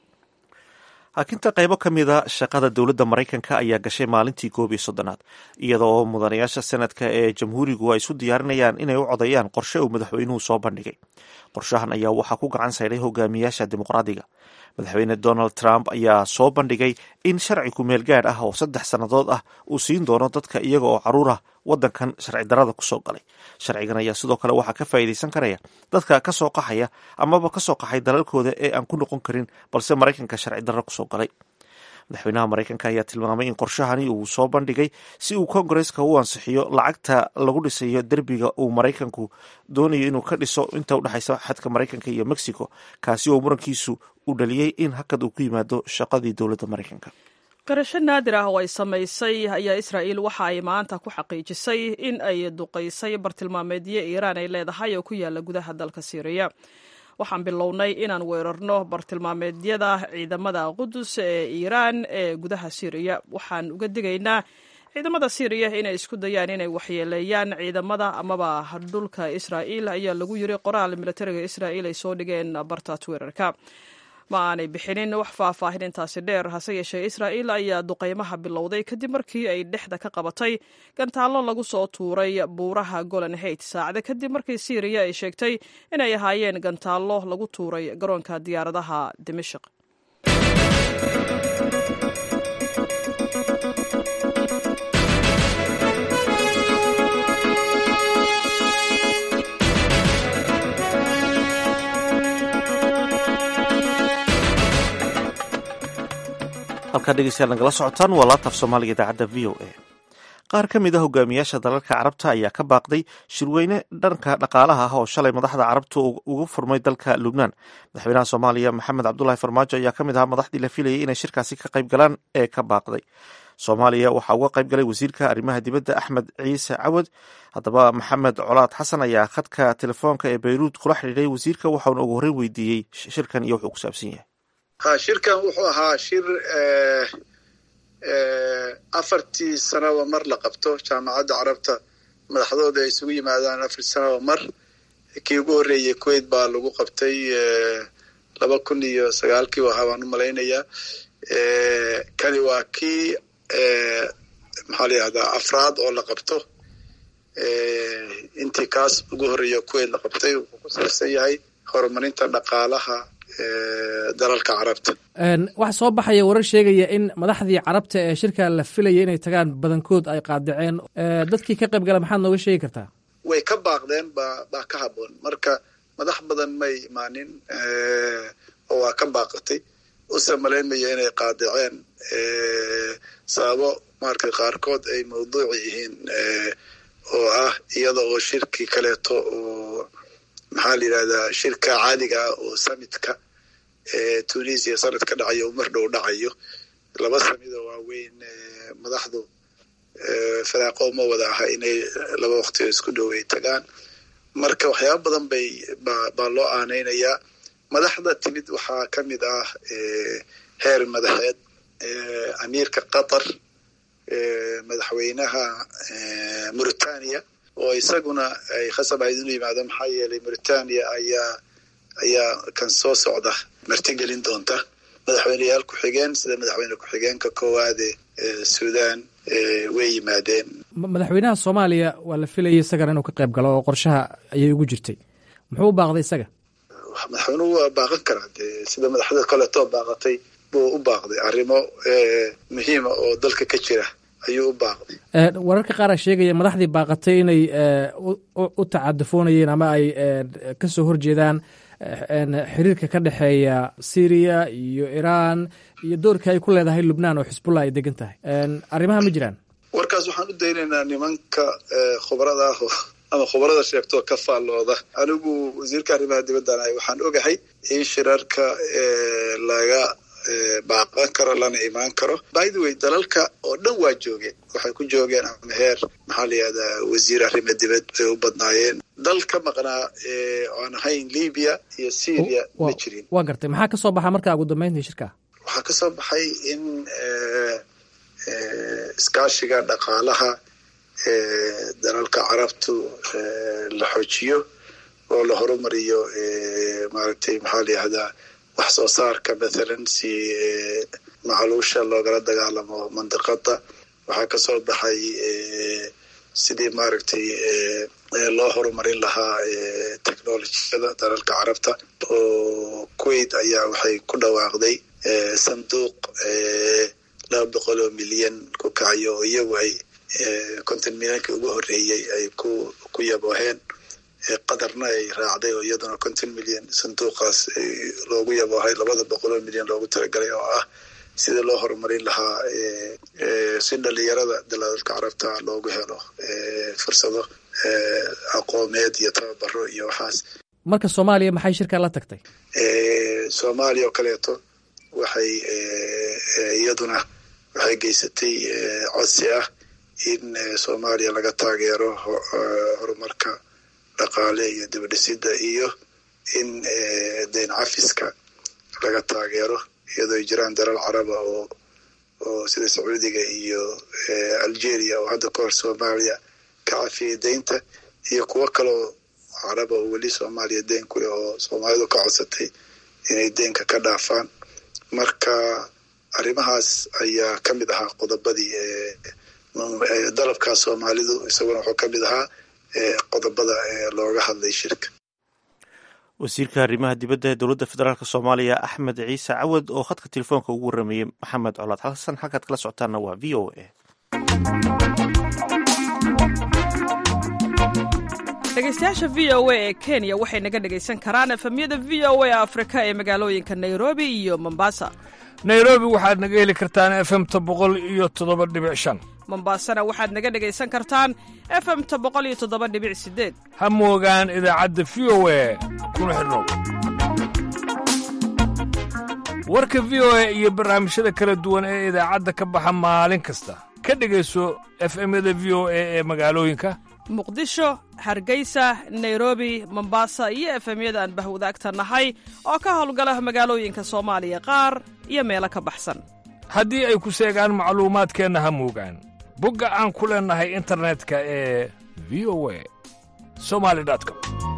hakinta qaybo ka mida shaqada dowladda maraykanka ayaa gashay maalintii koob iyo soddonaad iyada oo mudanayaasha senadka ee jamhuurigu ay isu diyaarinayaan inay u codayaan qorshe uu madaxweynuhu soo bandhigay qorshahan ayaa waxaa ku gacan sayday hogaamiyaasha dimuqraadiga madaxweyne donald trump ayaa soo bandhigay in sharci kumeel gaadh ah oo saddex sannadood ah uu siin doono dadka iyaga oo caruur ah waddankan sharci darada kusoo galay sharcigan ayaa sidoo kale waxaa ka faa'iidaysan karaya dadka ka soo qaxaya amaba ka soo qaxay dalalkooda ee aan ku noqon karin balse maraykanka sharci darro kusoo galay madaxweynaha maraykanka ayaa tilmaamay in qorshahani uu soo bandhigay si uu kongareska u ansixiyo lacagta lagu dhisayo derbiga uu maraykanku doonayo inuu ka dhiso inta udhexaysa xadka maraykanka iyo mexico kaasi oo murankiisu uu dhaliyey in hakad uu ku yimaado shaqadii dowladda maraykanka qarasho naadir ah oo ay samaysay ayaa israa'iil waxa ay maanta ku xaqiijisay in ay duqaysay bartilmaameedyo iiraan ay leedahay oo ku yaala gudaha dalka siiriya waxaan bilownay inaan weerarno bartilmaameedyada ciidamada qudus ee iiraan ee gudaha siiriya waxaan uga digaynaa ciidamada siiriya inay isku dayaan inay waxyeeleeyaan ciidamada amaba dhulka israa'iil ayaa lagu yiri qoraal militariga israa'iil ay soo dhigeen barta twitter-ka ma aanay bixinin wax faahfaahin intaasi dheer hase yeeshee israa'iil ayaa duqaymaha bilowday kadib markii ay dhexda ka qabatay gantaallo lagu soo tuuray buuraha golan hait saacada kadib markii siiriya ay sheegtay inay ahaayeen gantaallo lagu tuuray garoonka diyaaradaha dimashik halkaa dhegeystayaal nagala socotaan waa laabtaaf soomaaliga idaacadda v o a qaar ka mid a hogaamiyaasha dalalka carabta ayaa ka baaqday shirweyne dhanka dhaqaalaha ah oo shalay madaxda carabtu uga furmay dalka lubnaan madaxweynaha soomaaliya maxamed cabdulahi farmaajo ayaa ka mid ahaa madaxdii la filayay inay shirkaasi ka qayb galaan ee ka baaqday soomaaliya waxaa uga qayb galay wasiirka arrimaha dibadda axmed ciise cawad haddaba maxamed colaad xasan ayaa khadka telefoonka ee bayruud kula xidhiiday wasiirka waxauna ugu horreyn weydiiyey shirkan iyo wuxuu ku saabsan yahay ha shirkan wuxuu ahaa shir afartii sanaba mar la qabto jaamacadda carabta madaxdooda ay isugu yimaadaan afartii sanaba mar kii ugu horreeyey kuwait baa lagu qabtay laba kun iyo sagaalkii ahaa baan u malaynayaa kani waa kii maxaa la yihahdaa afraad oo la qabto intii kaas ugu horreeya kuwait la qabtay wuxuu ku saabsan yahay horumarinta dhaqaalaha dalalka carabta waxaa soo baxaya warar sheegaya in madaxdii carabta ee shirka la filaya inay tagaan badankood ay qaadaceen dadkii ka qayb gala maxaad nooga sheegi kartaa way ka baaqdeen ba baa ka haboon marka madax badan may imaanin oo waa ka baaqatay use malaynmaya inay qaadaceen sababo marka qaarkood ay mawduuci yihiin oo ah iyada oo shirkii kaleeto oo maxaa la yidhahdaa shirka caadiga ah oo samitka tunisia sanad ka dhacayo umar dhow dhacayo laba samida waaweyn madaxdu firaaqo ma wada aha inay laba waqtioo isku dhow ay tagaan marka waxyaaba badan bay baa loo aanaynayaa madaxda timid waxaa ka mid ah heer madaxeed amiirka qatar madaxweynaha mauritania oo isaguna ay khasab ahayd inuu yimaado maxaa yeelay mauritania ayaa ayaa kan soo socda martigelin doonta madaxweyneyaal ku-xigeen sida madaxweyne ku-xigeenka koowaade sudan way yimaadeen madaxweynaha soomaaliya waa la filayay isagana inuu ka qayb galo oo qorshaha ayay ugu jirtay muxuu u baaqday isaga madaxweynuhu waa baaqan karaa dee sida madaxda kaleetoo baaqatay buu u baaqday arrimo muhiima oo dalka ka jira ayuu u baaqday wararka qaar a sheegaya madaxdii baaqatay inay u tacadufoonayeen ama ay ka soo horjeedaan xiriirka ka dhexeeya syriya iyo iran iyo doorka ay ku leedahay lubnaan oo xisbullah ay degan tahay arrimaha ma jiraan warkaas waxaan u daynaynaa nimanka khubarada ah ama khubarada sheegtoo ka faallooda anigu wasiirka arrimaha dibaddan ahay waxaan ogahay in shirarka laga baaqan karo lana imaan karo by the way dalalka oo dhan waa joogeen waxay ku joogeen ama heer maxaa la yihahdaa wasiir arrimo dibad bay u badnaayeen dal ka maqnaa aan ahayn libya iyo syria ma jirin waa gartay maxaa ka soo baxa markaa ugu dambeyntii shirka waxaa ka soo baxay in iskaashiga dhaqaalaha dalalka carabtu la xoojiyo oo la horumariyo maaragtay maxaa la yihahdaa wax soo saarka mathalan si macluusha loogala dagaalamo mandiqada waxaa ka soo baxay sidii maaragtay loo horumarin lahaa technolojiyada dalalka carabta oo kuwait ayaa waxay ku dhawaaqday sanduuq laba boqol oo milyan ku kacayo oo iyagu ay konton milyanka ugu horeeyey ay ku ku yabooheen qatarna ay raacday oo iyaduna konton milyan sanduuqaas loogu yaboohay labada boqol oo milyan loogu talagalay oo ah sida loo horumarin lahaa si dhalinyarada dalalka carabta loogu helo fursado aqoomeed iyo tababaro iyo waxaas marka soomaaliya maxay shirkan la tagtay soomaaliya oo kaleeto waxay iyaduna waxay geysatay codsi ah in soomaaliya laga taageero horumarka dhaqaale iyo dibadhisida iyo in deyn cafiska laga taageero iyadoo ay jiraan dalal caraba oo oo sida sacuudiga iyo algeria oo hadda ka hor soomaaliya ka cafiyay deynta iyo kuwo kaleo caraba oo weli soomaaliya deyn ku leh oo soomaalidu ka codsatay inay deynka ka dhaafaan marka arrimahaas ayaa ka mid ahaa qodobadii dalabkaa soomaalidu isaguna wuxuu ka mid ahaa qodobada looga hadlay shirka wasiirka arrimaha dibadda ee dowladda federaalk soomaaliya axmed ciise cawad oo khadka telefoonka ugu warameeyey maxamed colaad xasan halkaad kala socotaanna waa v o a dhegeystayaasha v o a ee kenya waxay naga dhegaysan karaan efemyada v o a afrika ee magaalooyinka nairobi iyo mombasa nairobi waxaad naga heli kartaan efemta boqol iyo toddoba dhibic shan mombasana waxaad naga dhegaysan kartaan efemta boqol iyo toddoba dhibic sideed ha moogaan idaacadda v o a kuna xidhnow warka v o a iyo barnaamijyada kala duwan ee idaacadda ka baxa maalin kasta ka dhegayso efemyada v o a ee magaalooyinka muqdisho hargeysa nairobi mombasa iyo efemyada aan bahwadaagta nahay oo ka howlgala magaalooyinka soomaaliya qaar iyo meelo ka baxsan haddii ay ku seegaan macluumaadkeenna ha moogaan bogga aan ku leennahay internetka ee v o a somali com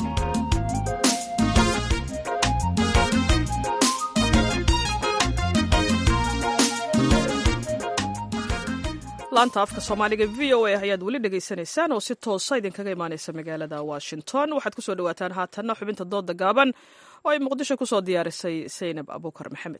laanta afka soomaaliga v o a ayaad weli dhegaysanaysaan oo si toosa idinkaga imaanaysa magaalada washington waxaad ku soo dhowaataan haatanna xubinta dooda gaaban oo ay muqdisho ku soo diyaarisay saynab abuukar maxamed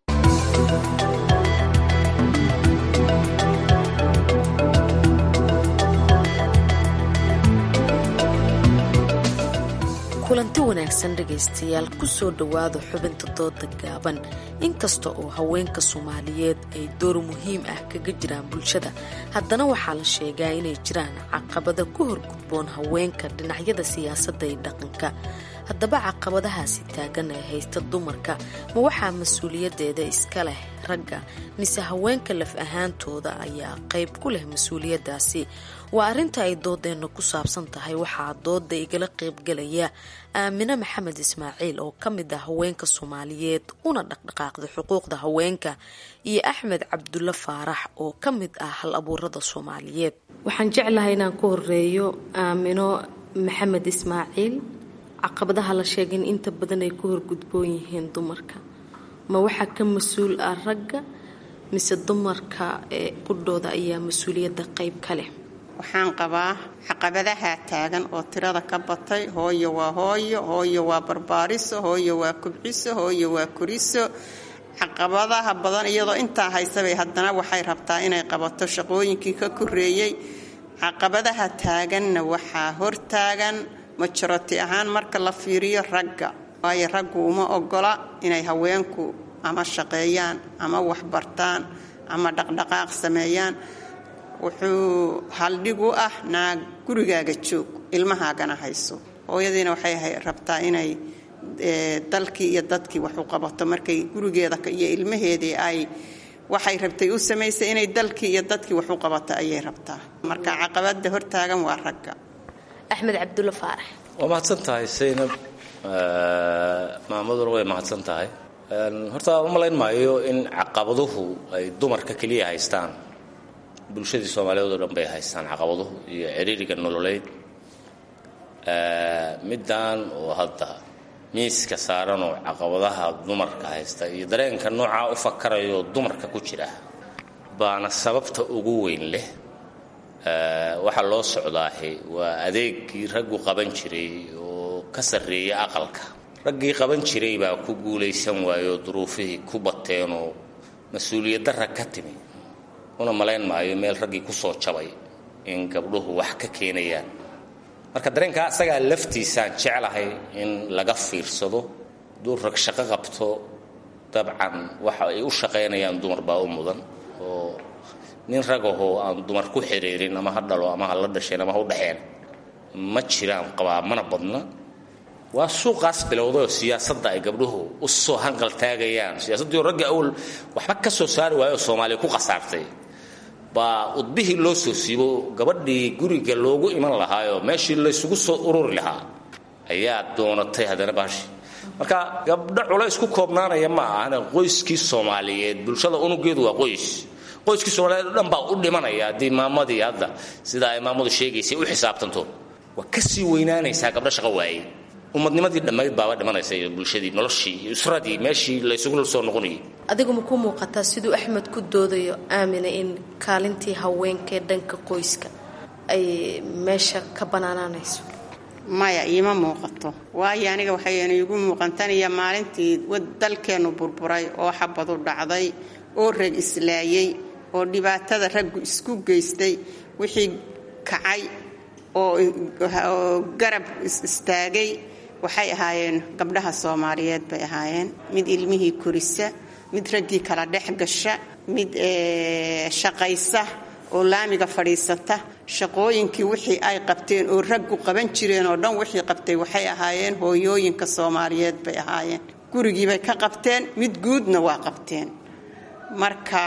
kulanti wanaagsan dhegaystayaal ku soo dhowaada xubinta dooda gaaban inkasta oo haweenka soomaaliyeed ay door muhiim ah kaga jiraan bulshada haddana waxaa la sheegaa inay jiraan caqabada ku horgudboon haweenka dhinacyada siyaasadda iyo dhaqanka haddaba caqabadahaasi taagan ee haysta dumarka ma waxaa mas-uuliyaddeeda iska leh ragga mise haweenka laf ahaantooda ayaa qayb ku leh mas-uuliyaddaasi waa arrinta ay doodeenna ku saabsan tahay waxaa dooda igala qaybgalaya aamine maxamed ismaaciil oo ka mid ah haweenka soomaaliyeed una dhaqdhaqaaqda xuquuqda haweenka iyo axmed cabdulle faarax oo ka mid ah hal abuurada soomaaliyeed waxaan jeclahay inaan ku horeeyo aamino maxamed ismaaciil caqabadaha la sheegay in inta badan ay ku horgudboon yihiin dumarka ma waxaa ka mas-uul ah ragga mise dumarka ee qudhooda ayaa mas-uuliyadda qayb ka leh waxaan qabaa caqabadaha taagan oo tirada ka batay hooyo waa hooyo hooyo waa barbaariso hooyo waa kubciso hooyo waa kuriso caqabadaha badan iyadoo intaa haysabay haddana waxay rabtaa inay qabato shaqooyinkii ka koreeyey caqabadaha taaganna waxaa hortaagan majoroti ahaan marka la fiiriyo ragga waayo raggu uma ogola inay haweenku ama shaqeeyaan ama waxbartaan ama dhaqdhaqaaq sameeyaan wuxuu haldhig u ah naag gurigaaga joog ilmahaagana hayso hooyadiina waxay rabtaa inay dalkii iyo dadkii wax u qabato markay gurigeeda iyo ilmaheedii ay waxay rabtay u samaysay inay dalkii iyo dadkii wax u qabato ayay rabtaa marka caqabada hortaagan waa ragga axmed cabdulle faarax waa mahadsan tahay saynab maamaduna way mahadsan tahay horta u malayn maayo in caqabaduhu ay dumarka keliya haystaan bulshadii soomaaliyeed oo dhan bay haystaan caqabaduhu iyo ciriiriga nololeyd middan oo hadda miiska saaran oo caqabadaha dumarka haysta iyo dareenka noocaa u fakarayo dumarka ku jira baana sababta ugu weyn leh waxaa loo socdaahi waa adeegii raggu qaban jiray oo ka sarreeya aqalka raggii qaban jiray baa ku guulaysan waayoo duruufihii ku bateenoo mas-uuliyadda rag ka timi una malayn maayo meel raggii ku soo jabay in gabdhuhu wax ka keenayaan marka dareenkaa isagaa laftiisaan jeclahay in laga fiirsado hadduu rag shaqo qabto dabcan waxa ay u shaqaynayaan dumar baa u mudan oo nin ragahoo aan dumar ku xiriirin ama ha dhalo ama ha la dhasheen ama ha u dhexeen ma jiraan qabaa mana badna waa suuqaas bilowdayoo siyaasadda ay gabdhuhu u soo hanqal taagayaan siyaasaddiioo ragga awal waxba ka soo saari waayoo soomaaliya ku khasaartay baa udbihii loo soo siibo gabadhii guriga loogu iman lahaayoo meeshii laysugu soo ururi lahaa ayaa doonatay haddana baashi marka gabdho culays ku koobnaanaya ma ahana qoyskii soomaaliyeed bulshada unugeedu waa qoys qoyskii soomaaliyeed o dhan baa u dhimanaya haddii maamadii hadda sida ay maamadu sheegaysay u xisaabtanto waa ka sii weynaanaysaa gabdho shaqo waayey ummadnimadii dhammayd baaba dhimanaysa iyo bulshadii noloshii iyo usradii meeshii laysugu soo noqonayay adigu ma ku muuqataa siduu axmed ku doodayo aamina in kaalintii haweenkaee dhanka qoyska ay meesha ka banaanaanayso maya iima muuqato waayo aniga waxayna iigu muuqantaniyo maalintii dalkeennu burburay oo xabadu dhacday oo rag islaayey oo dhibaatada raggu isku geystay wixii kacay oo garab istaagay waxay ahaayeen gabdhaha soomaaliyeed bay ahaayeen mid ilmihii korisa mid raggii kala dhex gasha mid shaqaysa oo laamiga fadhiisata shaqooyinkii wixii ay qabteen oo raggu qaban jireen oo dhan wixii qabtay waxay ahaayeen hooyooyinka soomaaliyeed bay ahaayeen gurigiibay ka qabteen mid guudna waa qabteen marka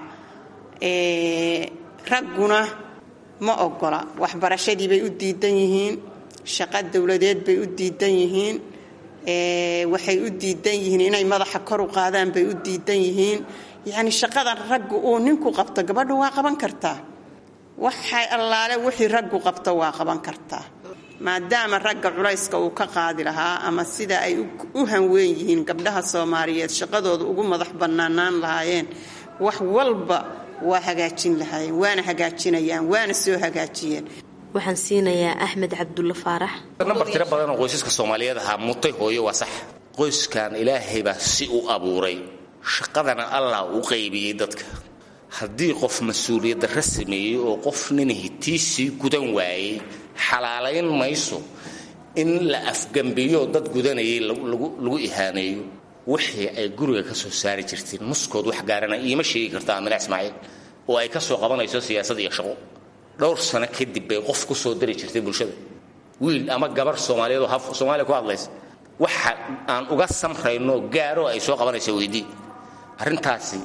ragguna ma ogola waxbarashadii bay u diidan yihiin shaqo dowladeed bay u diidan yihiin waxay u diidan yihiin inay madaxa kor u qaadaan bay u diidan yihiin yacni shaqadan raggu uu ninku qabto gabadhu waa qaban kartaa waxay allaale wixii raggu qabto waa qaban kartaa maadaama ragga culayska uu ka qaadi lahaa ama sida ay u hanweyn yihiin gabdhaha soomaaliyeed shaqadooda ugu madax bannaanaan lahaayeen wax walba waa hagaajin lahaayeen waana hagaajinayaan waana soo hagaajiyeen waxaan siinayaa axmed cabdulle faarax nambar tiro badan oo qoysaska soomaaliyeed ahaa mutay hooyo waa sax qoyskan ilaahay baa si u abuuray shaqadana allah u qaybiyey dadka haddii qof mas-uuliyaddarra sameeyey oo qof nin hitiisii gudan waayey xalaalayn mayso in la afgambiyo dad gudanayay lagu ihaaneeyo wixii ay guriga ka soo saari jirteen nuskood wax gaarana iima sheegi karta amina ismaaciil oo ay ka soo qabanayso siyaasad iyo shaqo dhowr sano kadib bay qof ku soo dari jirtay bulshada wiil ama gabar soomaaliyeed oo haf soomaaliya ku hadlaysa waxa aan uga samrayno gaaro ay soo qabanayso weydii arrintaasi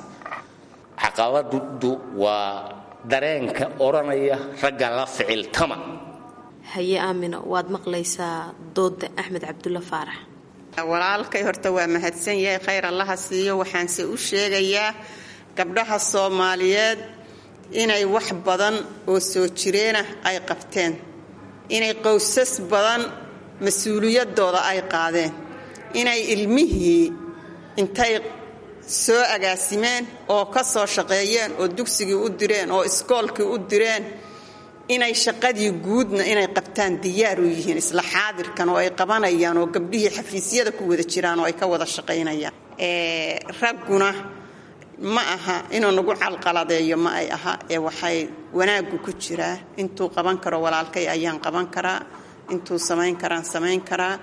caqabadu waa dareenka odhanaya ragga la ficiltama haye aamino waad maqlaysaa dooda axmed cabdulla faarax walaalkay horta waa mahadsan yahay khayr allaha siiyo waxaanse u sheegayaa gabdhaha soomaaliyeed inay wax badan oo soo jireenah ay qabteen inay qowsas badan mas-uuliyadooda ay qaadeen inay ilmihii intay soo agaasimeen oo ka soo shaqeeyeen oo dugsigii u direen oo iskoolkii u direen inay shaqadii guudna inay qabtaan diyaar u yihiin isla xaadirkan oo ay qabanayaan oo gabdhihii xafiisyada ku wada jiraan oo ay ka wada shaqaynayaan ragguna ma aha inuu nagu calqaladeeyo ma ay aha ee waxay wanaaggu ku jiraa intuu qaban karo walaalkay ayaan qaban karaa intuu samayn karaan samayn karaa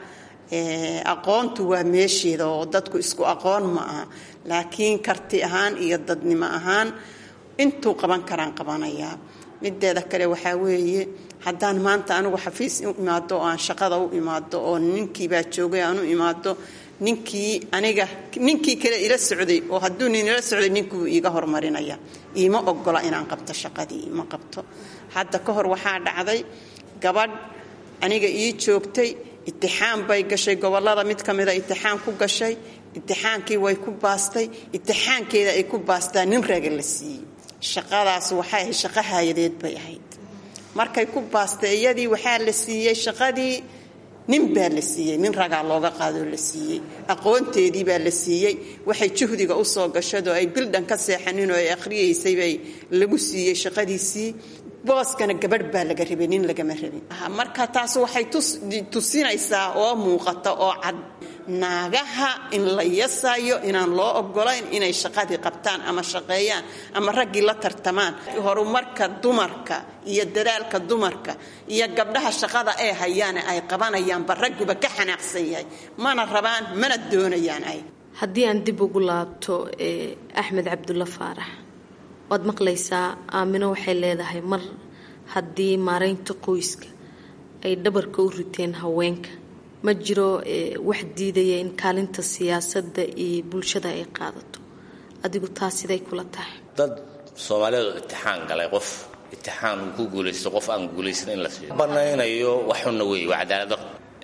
aqoontu waa meesheeda oo dadku isku aqoon ma aha laakiin karti ahaan iyo dadnimo ahaan intuu qaban karaan qabanayaa mideeda kale waxaa weeye haddaan maanta anigu xafiis u imaado oo aan shaqada u imaado oo ninkiibaa joogay aan u imaado ninkii aniga ninkii kale ila socday oo hadduu nin ila socday ninkuu iiga hormarinaya iima ogola inaan qabto shaqadii ima qabto hadda ka hor waxaa dhacday gabadh aniga ii joogtay itixaan bay gashay gobolada mid ka mida itixaan ku gashay itixaankii way ku baastay itixaankeeda ay ku baastaa nin raga la siiyey shaqadaas waxay ahayd shaqo haayadeed bay ahayd markay ku baastay iyadii waxaa la siiyey shaqadii nin baa la siiyey nin ragaa looga qaadoo la siiyey aqoonteedii baa la siiyey waxay juhdiga u soo gashadoo ay bildhan ka seexanin oo ay akhriyaysay bay lagu siiyey shaqadiisii booskana gabadh baa laga rabay nin lagama rabin marka taas waxay tusinaysaa oo muuqata oo cad naagaha in la yasayo inaan loo ogolayn inay shaqadii qabtaan ama shaqeeyaan ama raggii la tartamaan horumarka dumarka iyo dadaalka dumarka iyo gabdhaha shaqada ee hayaane ay qabanayaanba ragguba ka xanaaqsan yahay mana rabaan mana doonayaan ay haddii aan dib ugu laabto axmed cabdulla faarax waad maqlaysaa aamino waxay leedahay mar haddii maaraynta qoyska ay dhabarka u riteen haweenka ma jiro wax diidaya in kaalinta siyaasadda iyo bulshada ay qaadato adigu taas siday kula tahay dad soomaaliyeed oo itixaan galay qof itixaan uu ku guulaysto qof aan guulaysan in la siiyo banaynayo waxuna weeye waa cadaaladaro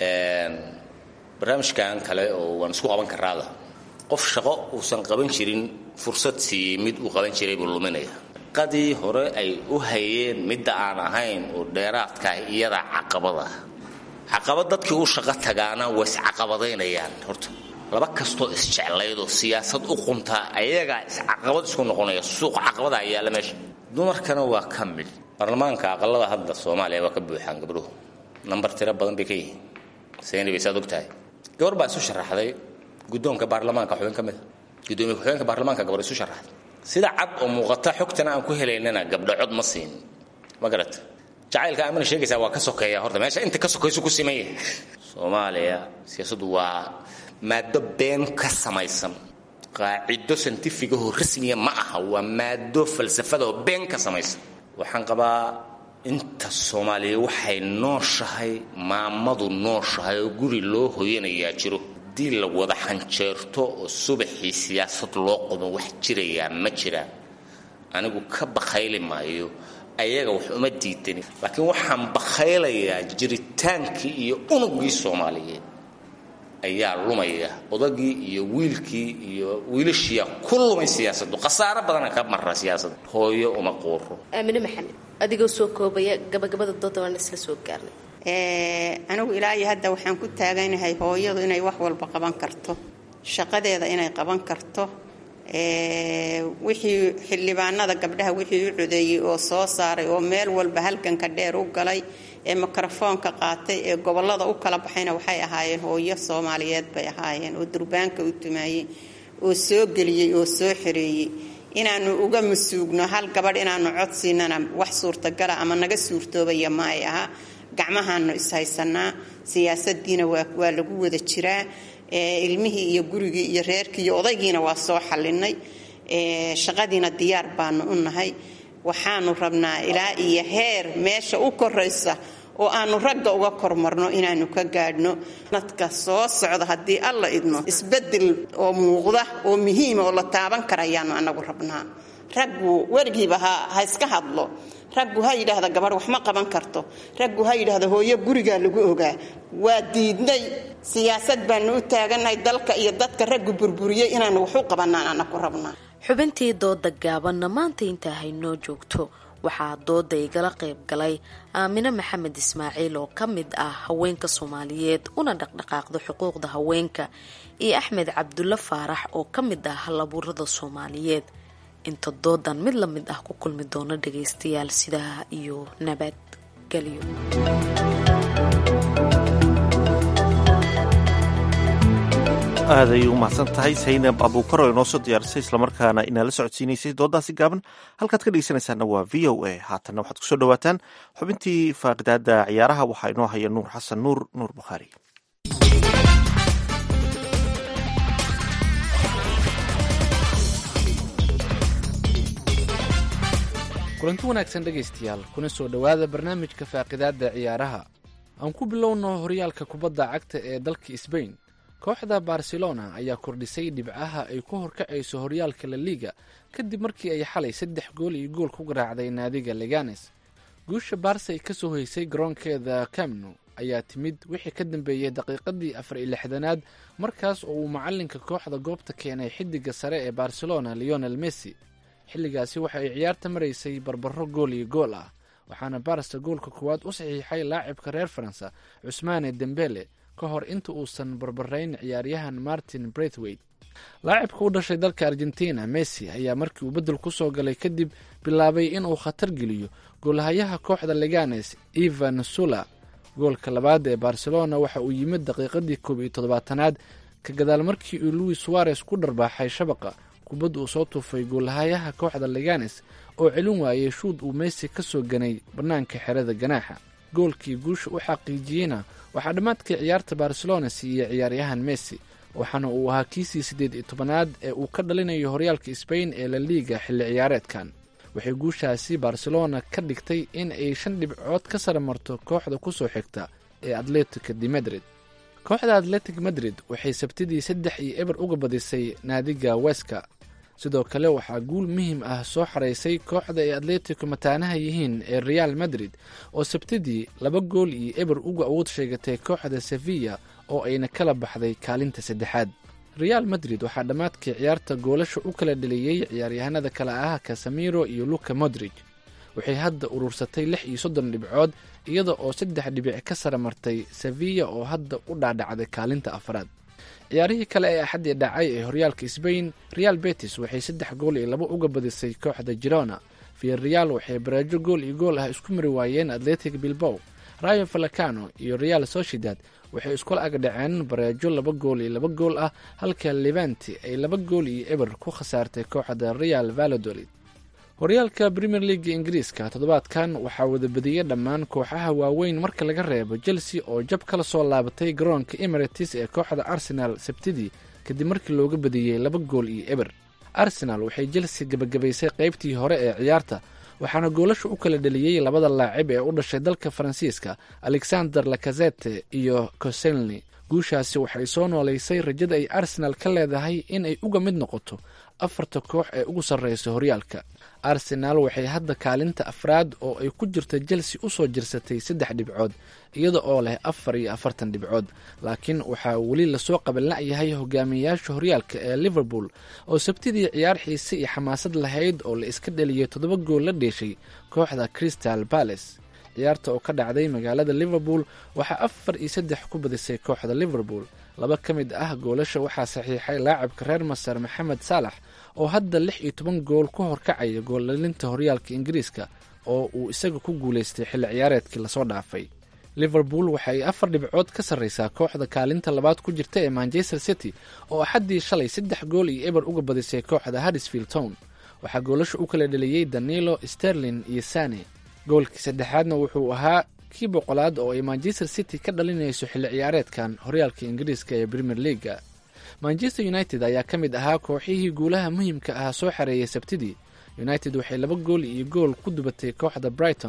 barnaamijkan kale oo waan isku qaban karaada qof shaqo uusan qaban jirin fursad siiyey mid uu qaban jiray buu luminaya qadii hore ay u hayeen midda aan ahayn oo dheeraadkaah iyadaa caqabada caqabad dadkii u shaqo tagaana way iscaqabadaynayaan horta laba kastoo isjeclaydoo siyaasad u quntaa ayagaa iscaqabad isku noqonaya suuqa caqabada ayaala meesha dumarkana waa ka mid baarlamaanka aqalada hadda soomaaliya waa ka buuxaan gabdhuhu nambar tiro badan bay ka yihiin sayni bay saad og tahay gabar baa isu sharaxday guddoonka baarlamaanka xubin ka mida gudoomiye ku-xigeenka baarlamaanka gabar isu sharaxday sida cad oo muuqata xogtana aan ku helaynana gabdho cod ma siin ma garata jacaylka aamana sheegaysaa waa ka sokeeya horta meesha inta ka sokaysu ku siman yahay soomaaliya siyaasaddu waa maado been ka samaysan qaacido santifigahoo rasmiya ma aha waa maado falsafadaoo been ka samaysan waxaan qabaa inta soomaaliya waxay nooshahay maamadu nooshahay oo guri loo hoyanayaa jiro haddii la wada xanjeerto oo subaxii siyaasad loo qodo wax jirayaa ma jiraan anigu ka bakhayli maayo ayaga wax uma diidani laakiin waxaan bakhaylayaa jiritaankii iyo unugii soomaaliyeed ayaa lumaya odagii iyo wiilkii iyo wiilashiiyaa ku lumay siyaasadu khasaaro badana ka mara siyaasada hooyo uma quuro aamine maxamed adigoo soo koobaya gabagabada dooda waan isla soo gaarnay anigu ilaa iyo hadda waxaan ku taaganahay hooyadu inay wax walba qaban karto shaqadeeda inay qaban karto wixii xildhibaanada gabdhaha wixii u codeeyey oo soo saaray oo meel walba halganka dheer u galay ee mikrofoonka qaatay ee gobolada u kala baxayna waxay ahaayeen hooyo soomaaliyeed bay ahaayeen oo durbaanka u tumaayey oo soo geliyey oo soo xereeyey inaanu uga masuugno hal gabadh inaanu cod siinana wax suurtagala ama naga suurtoobaya ma ay aha gacmahaanu ishaysanaa siyaasadiina waa lagu wada jiraa ilmihii iyo gurigii iyo reerkii iyo odaygiina waa soo xalinay shaqadiina diyaar baanu u nahay waxaanu rabnaa ilaa iyo heer meesha u koraysa oo aanu ragga uga kormarno inaanu ka gaadhno nadka soo socda haddii alla idmo isbeddel oo muuqda oo muhiima oo la taaban karayaanu annagu rabnaa raggu weligiiba ha ha iska hadlo raggu ha yidhaahda gabadh wax ma qaban karto raggu ha yidhaahda hooyo gurigaa lagu ogaa waa diidnay siyaasad baanu u taagannahay dalka iyo dadka raggu burburiyey inaanu wax u qabannaan annaku rabnaa xubintii dooda gaabanna maanta intaa haynoo joogto waxaa dooda igala qayb galay aamine maxamed ismaaciil oo ka mid ah haweenka soomaaliyeed una dhaqdhaqaaqda xuquuqda haweenka iyo axmed cabdulle faarax oo ka mid ah halabuurada soomaaliyeed inta doodan mid la mid ah ku kulmi doono dhagaystayaal sidaa iyo nabadgelyo aad ayay u mahadsan tahay saynab abuukar oo inoo soo diyaarisay islamarkaana inaala socodsiinaysay doodaasi gaaban halkaad ka dhegeysanaysaana waa v o a haatanna waxaad kusoo dhawaataan xubintii faaqidaada ciyaaraha waxaa inoo haya nuur xasan nuur nuur bukhaari kulanti wanaagsan dhegaystayaal kuna soo dhowaada barnaamijka faaqidaadda ciyaaraha aan ku bilowno horyaalka kubadda cagta ee dalka sbain kooxda barcelona ayaa kordhisay dhibcaha ay ku horkacayso horyaalka la liiga kadib markii ay xalay saddex gool iyo gool ku garaacday naadiga leganes guusha baarse ay ka soo hoysay garoonkeeda camnu ayaa timid wixii ka dambeeyey daqiiqadii afar iyo lixdanaad markaas oo uu macalinka kooxda goobta keenay xidiga sare ee barcelona leonel messi xilligaasi waxa ay ciyaarta maraysay barbaro gool iyo gool ah waxaana barsa goolka koowaad u saxiixay laacibka reer faransa cusmaane dembele ka hor inta uusan barbarayn ciyaaryahan martin braithwaite laacibka u dhashay dalka argentina messi ayaa markii uu beddel ku soo galay kadib bilaabay inuu khatar geliyo goolhayaha kooxda leganes evan sula goolka labaad ee barcelona waxa uu yimid daqiiqadii koob iyo toddobaatanaad ka gadaal markii uu louis suarez ku dharbaaxay shabaqa kubadda uu soo tuufay goolhayaha kooxda leganes oo celin waayey shuud uu messi ka soo ganay bannaanka xerada ganaaxa goolkii guusha u xaqiijiyeyna waxaa dhammaadkii ciyaarta barcelona siiyey ciyaaryahan messi waxaana uu ahaa kiisii siddeed iyo tobanaad ee uu ka dhalinayo horyaalka sbain ee la liiga xilli ciyaareedkan waxay guushaasi barcelona ka dhigtay in ay shan dhibcood ka sara marto kooxda ku soo xigta ee atletica de madrid kooxda atletic madrid waxay sabtidii saddex iyo eber uga badisay naadiga weska sidoo kale waxaa guul muhiim ah soo xaraysay kooxda ay atletico mataanaha yihiin ee real madrid oo sabtidii laba gool iyo eber uga awood sheegatay kooxda sevilla oo ayna kala baxday kaalinta saddexaad real madrid waxaa dhammaadkii ciyaarta goolasha u kala dheliyey ciyaaryahanada kale ah casamiro iyo luka modrig waxay hadda urursatay lix iyo soddon dhibcood iyada oo saddex dhibic ka sara martay sevilla oo hadda u dhaadhacday kaalinta afraad ciyaarihii kale ee axaddii dhacay ee horyaalka sbain real betis waxay saddex gool iyo labo uga badisay kooxda girona viareal waxay baraajo gool iyo gool ah isku mari waayeen atletic bilbow rayo valacano iyo real sociedad waxay iskula agdhaceen baraajo laba gool iyo laba gool ah halka levanti ay laba gool iyo eber ku khasaartay kooxda real valladolid horyaalka premier leaga ingiriiska toddobaadkan waxaa wada badiyey dhammaan kooxaha waaweyn marka laga reebo chelsea oo jab kala soo laabatay garoonka emirates ee kooxda arsenal sabtidii kadib markii looga badiyey laba gool iyo eber arsenal waxay chelsea gebagabaysay qaybtii hore ee ciyaarta waxaana goolasha u kala dheliyey labada laacib ee u dhashay dalka faransiiska alexander lakazete iyo coselni guushaasi waxay soo noolaysay rajada ay arsenal ka leedahay in ay uga mid noqoto afarta koox ee ugu sarreysa horyaalka arsenaal waxay hadda kaalinta afraad oo ay ku jirta chelsea usoo jirsatay saddex dhibcood iyada oo leh afar iyo afartan dhibcood laakiin waxaa weli lasoo qabanla'yahay hogaamiyayaasha horyaalka ee liverpool oo sabtidii ciyaar xiise iyo xamaasad lahayd oo la iska dheliyay toddoba gool la dheeshay kooxda crystal palace ciyaarta oo ka dhacday magaalada liverpool waxaa afar iyo saddex ku badisay kooxda liverpool laba ka mid ah goolasha waxaa saxiixay laacabka reer masar maxamed saalax oo hadda lix iyo toban gool ku horkacaya gooldhalinta horyaalka ingiriiska oo uu isaga ku guulaystay xilli ciyaareedkii lasoo dhaafay liverpool waxa ay afar dhibcood ka sarreysaa kooxda kaalinta labaad ku jirta ee manchester city oo axaddii shalay saddex gool iyo eber uga badisay kooxda haddisfield town waxaa goolasha u kala dheliyey danilo sterlin iyo sane goolkii saddexaadna wuxuu ahaa kii boqolaad oo ay manchester city ka dhalinayso xilli ciyaareedkan horyaalka ingiriiska ee premier leaga manchester united ayaa ka mid ahaa kooxihii guulaha muhiimka ah soo xareeyay sabtidii united waxay laba gool iyo gool ku dubatay kooxda brighton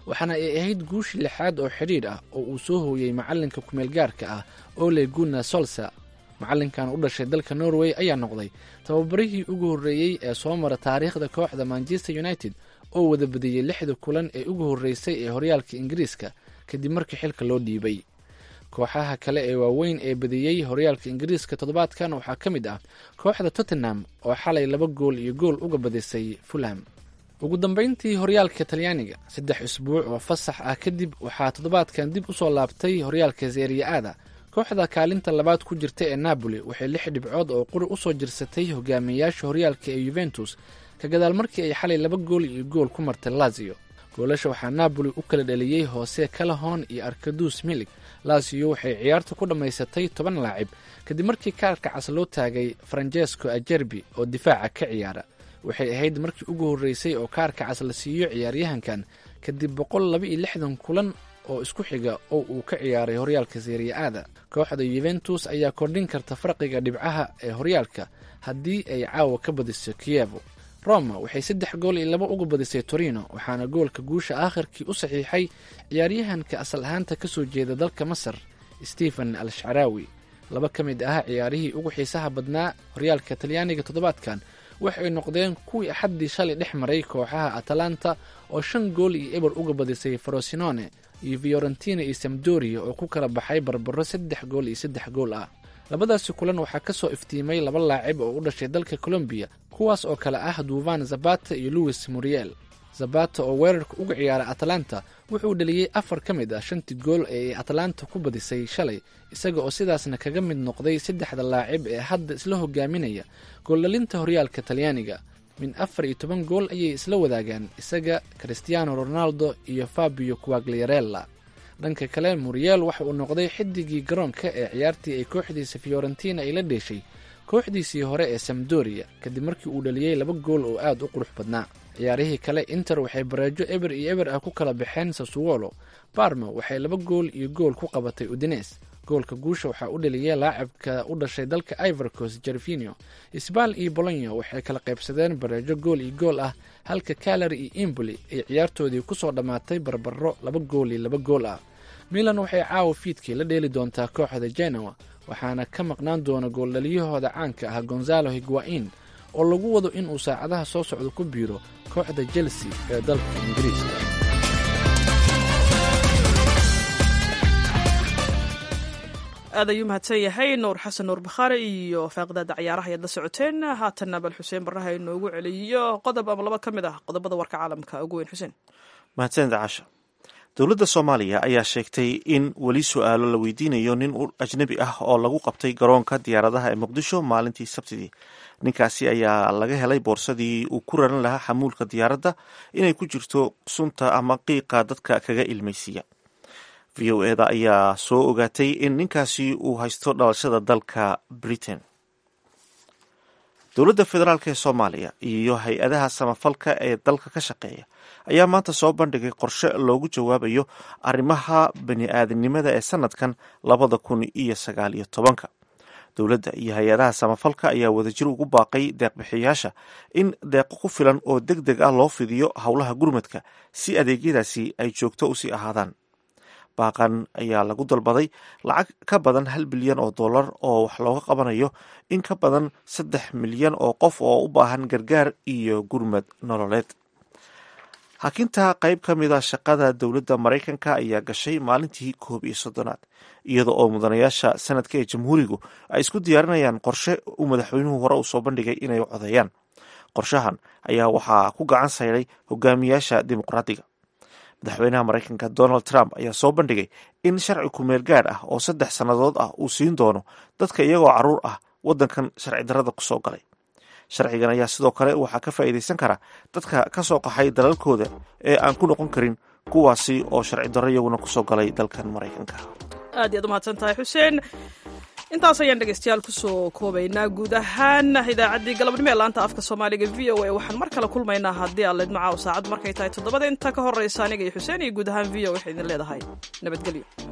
waxaana ay ahayd guushii lixaad oo xidhiidh ah oo uu soo hooyey macallinka kumeelgaarka ah ole gunna solsa macallinkan u dhashay dalka norway ayaa noqday tababarihii ugu horreeyey ee soo mara taariikhda kooxda manchester united oo wada badiyey lixda kulan ee ugu horreysay ee horyaalka ingiriiska kadib markii xilka loo dhiibay kooxaha kale ee waaweyn ee badiyey horyaalka ingiriiska toddobaadkan waxaa ka mid ah kooxda tottenham oo xalay laba gool iyo gool uga badisay fulham ugu dambeyntii horyaalka talyaaniga saddex isbuuc oo fasax ah kadib waxaa toddobaadkan dib u soo laabtay horyaalka seriya-ada kooxda kaalinta labaad ku jirta ee napoli waxay lix dhibcood oo quri usoo jirsatay hogaamiyayaasha horyaalka ee yuventus ka gadaal markii ay xalay laba gool iyo gool ku martay lazio goolasha waxaa napoli u kala dhaliyey hoose calahon iyo arkadus milig lazio waxay ciyaarta ku dhammaysatay toban laacib kadib markii kaarka cas loo taagay francesco ajerbi oo difaaca ka ciyaara waxay ahayd markii ugu horreysay oo kaarka cas la siiyo ciyaaryahankan kadib boqol laba iyo lixdan kulan oo isku xiga oo uu ka ciyaaray horyaalka seriya-ada kooxda yuventus ayaa kordhin karta farqiga dhibcaha ee horyaalka haddii ay caawa ka badiso kiyevo roma waxay saddex gool iyo laba uga badisay torino waxaana goolka guusha aakhirkii u saxiixay ciyaaryahanka asal ahaanta ka soo jeeda dalka masar stephen al shcaraawi laba ka mid ah ciyaarihii ugu xiisaha badnaa horyaalka talyaaniga toddobaadkan waxay noqdeen kuwii axaddii shalay dhex maray kooxaha atalanta oo shan gool iyo eber uga badisay frosinone iyo fiorentina iyo samdoria oo ku kala baxay barbaro saddex gool iyo saddex gool ah labadaasi kulan waxaa ka soo iftiimay laba laacib oo u dhashay dalka colombiya kuwaas oo kale ah duvan zabata iyo louis muriel zabata oo weerarka uga ciyaara atalanta wuxuu dhaliyey afar ka mid ah shantii gool ee ay atalanta ku badisay shalay isaga oo sidaasna kaga mid noqday saddexda laacib ee hadda isla hogaaminaya gooldhalinta horyaalka talyaaniga min afar iyo toban gool ayay isla wadaagaan isaga christiano ronaldo iyo fabio quagliarella dhanka kale muriel waxa uu noqday xidigii garoonka ee ciyaartii ay kooxdiisa fiorentina ay la dheeshay kooxdiisii hore ee samdoria kadib markii uu dhaliyey laba gool oo aad u qurux badnaa ciyaarihii kale inter waxay bareejo eber iyo eber ah ku kala baxeen sasuwolo barma waxay laba gool iyo gool ku qabatay udines goolka guusha waxaa u dhaliyay laacibka u dhashay dalka ivorcos jervinio sbal iyo bolonyo waxay kala qaybsadeen bareejo gool iyo gool ah halka kalari iyo imboli ay ciyaartoodii kusoo dhammaatay barbaro laba gool iyo laba gool ah milan waxay caawa fiidkii la dheeli doontaa kooxda genoa waxaana ka maqnaan doona gooldhaliyahooda caanka ah gonzalo higuain oo lagu wado inuu saacadaha soo socda ku biiro kooxda chelsea ee dalka ingiriiska aad ayuu mahadsan yahay nuur xasan nuur bakhaari iyo faaqdaada ciyaaraha ayaad la socoteen haatanna bal xuseen barraha inoogu celiyo qodob ama laba ka mid ah qodobada warka caalamka ugu weyn xuseen mahadsanid caasha dowladda soomaaliya ayaa sheegtay in weli su-aalo la weydiinayo nin ajnabi ah oo lagu qabtay garoonka diyaaradaha ee muqdisho maalintii sabtidii ninkaasi ayaa laga helay boorsadii uu ku raran lahaa xamuulka diyaaradda inay ku jirto sunta ama qiiqa dadka kaga ilmaysiiya v o eda ayaa soo ogaatay in ninkaasi uu haysto dhalashada dalka britain dowladda federaalk ee soomaaliya iyo hay-adaha samafalka ee dalka ka shaqeeya ayaa maanta soo bandhigay qorshe loogu jawaabayo arrimaha bani-aadamnimada ee sanadkan labada kun iyo sagaal iyo tobanka dowladda iyo hay-adaha samafalka ayaa wadajir ugu baaqay deeqbixiyaasha in deeqo ku filan oo deg deg ah loo fidiyo howlaha gurmadka si adeegyadaasi ay joogto usii ahaadaan baaqan ayaa lagu dalbaday lacag ka badan hal bilyan oo dollar oo wax looga qabanayo in ka badan saddex milyan oo qof oo u baahan gargaar iyo gurmad nololeed hakinta qayb ka mid a shaqada dowladda maraykanka ayaa gashay maalintii koob iyo soddonaad iyada oo mudanayaasha sanadka ee jamhuurigu ay isku diyaarinayaan qorshe uu madaxweynuhu hore u soo bandhigay inay codeeyaan qorshahan ayaa waxaa ku gacan sayday hogaamiyaasha dimuqraadiga madaxweynaha maraykanka donald trump ayaa soo bandhigay in sharci kumeel gaadh ah oo saddex sannadood ah uu siin doono dadka iyagoo caruur ah waddankan sharci darrada kusoo galay sharcigan ayaa sidoo kale waxaa ka faa'iidaysan kara dadka ka soo qaxay dalalkooda ee aan ku noqon karin kuwaasi oo sharci darro iyaguna kusoo galay dalkan maraykanka aad iyaad umahadsan tahay xuseen intaas ayaan dhegeystayaal kusoo koobaynaa guud ahaan idaacaddii galabnimo ee laanta afka soomaaliga v o a waxaan mar kale kulmaynaa haddii aad leed macaaw saacaddu markay tahay toddobada inta ka horreysa aniga iyo xuseen iyo guud ahaan v o waxay idin leedahay nabadgelyo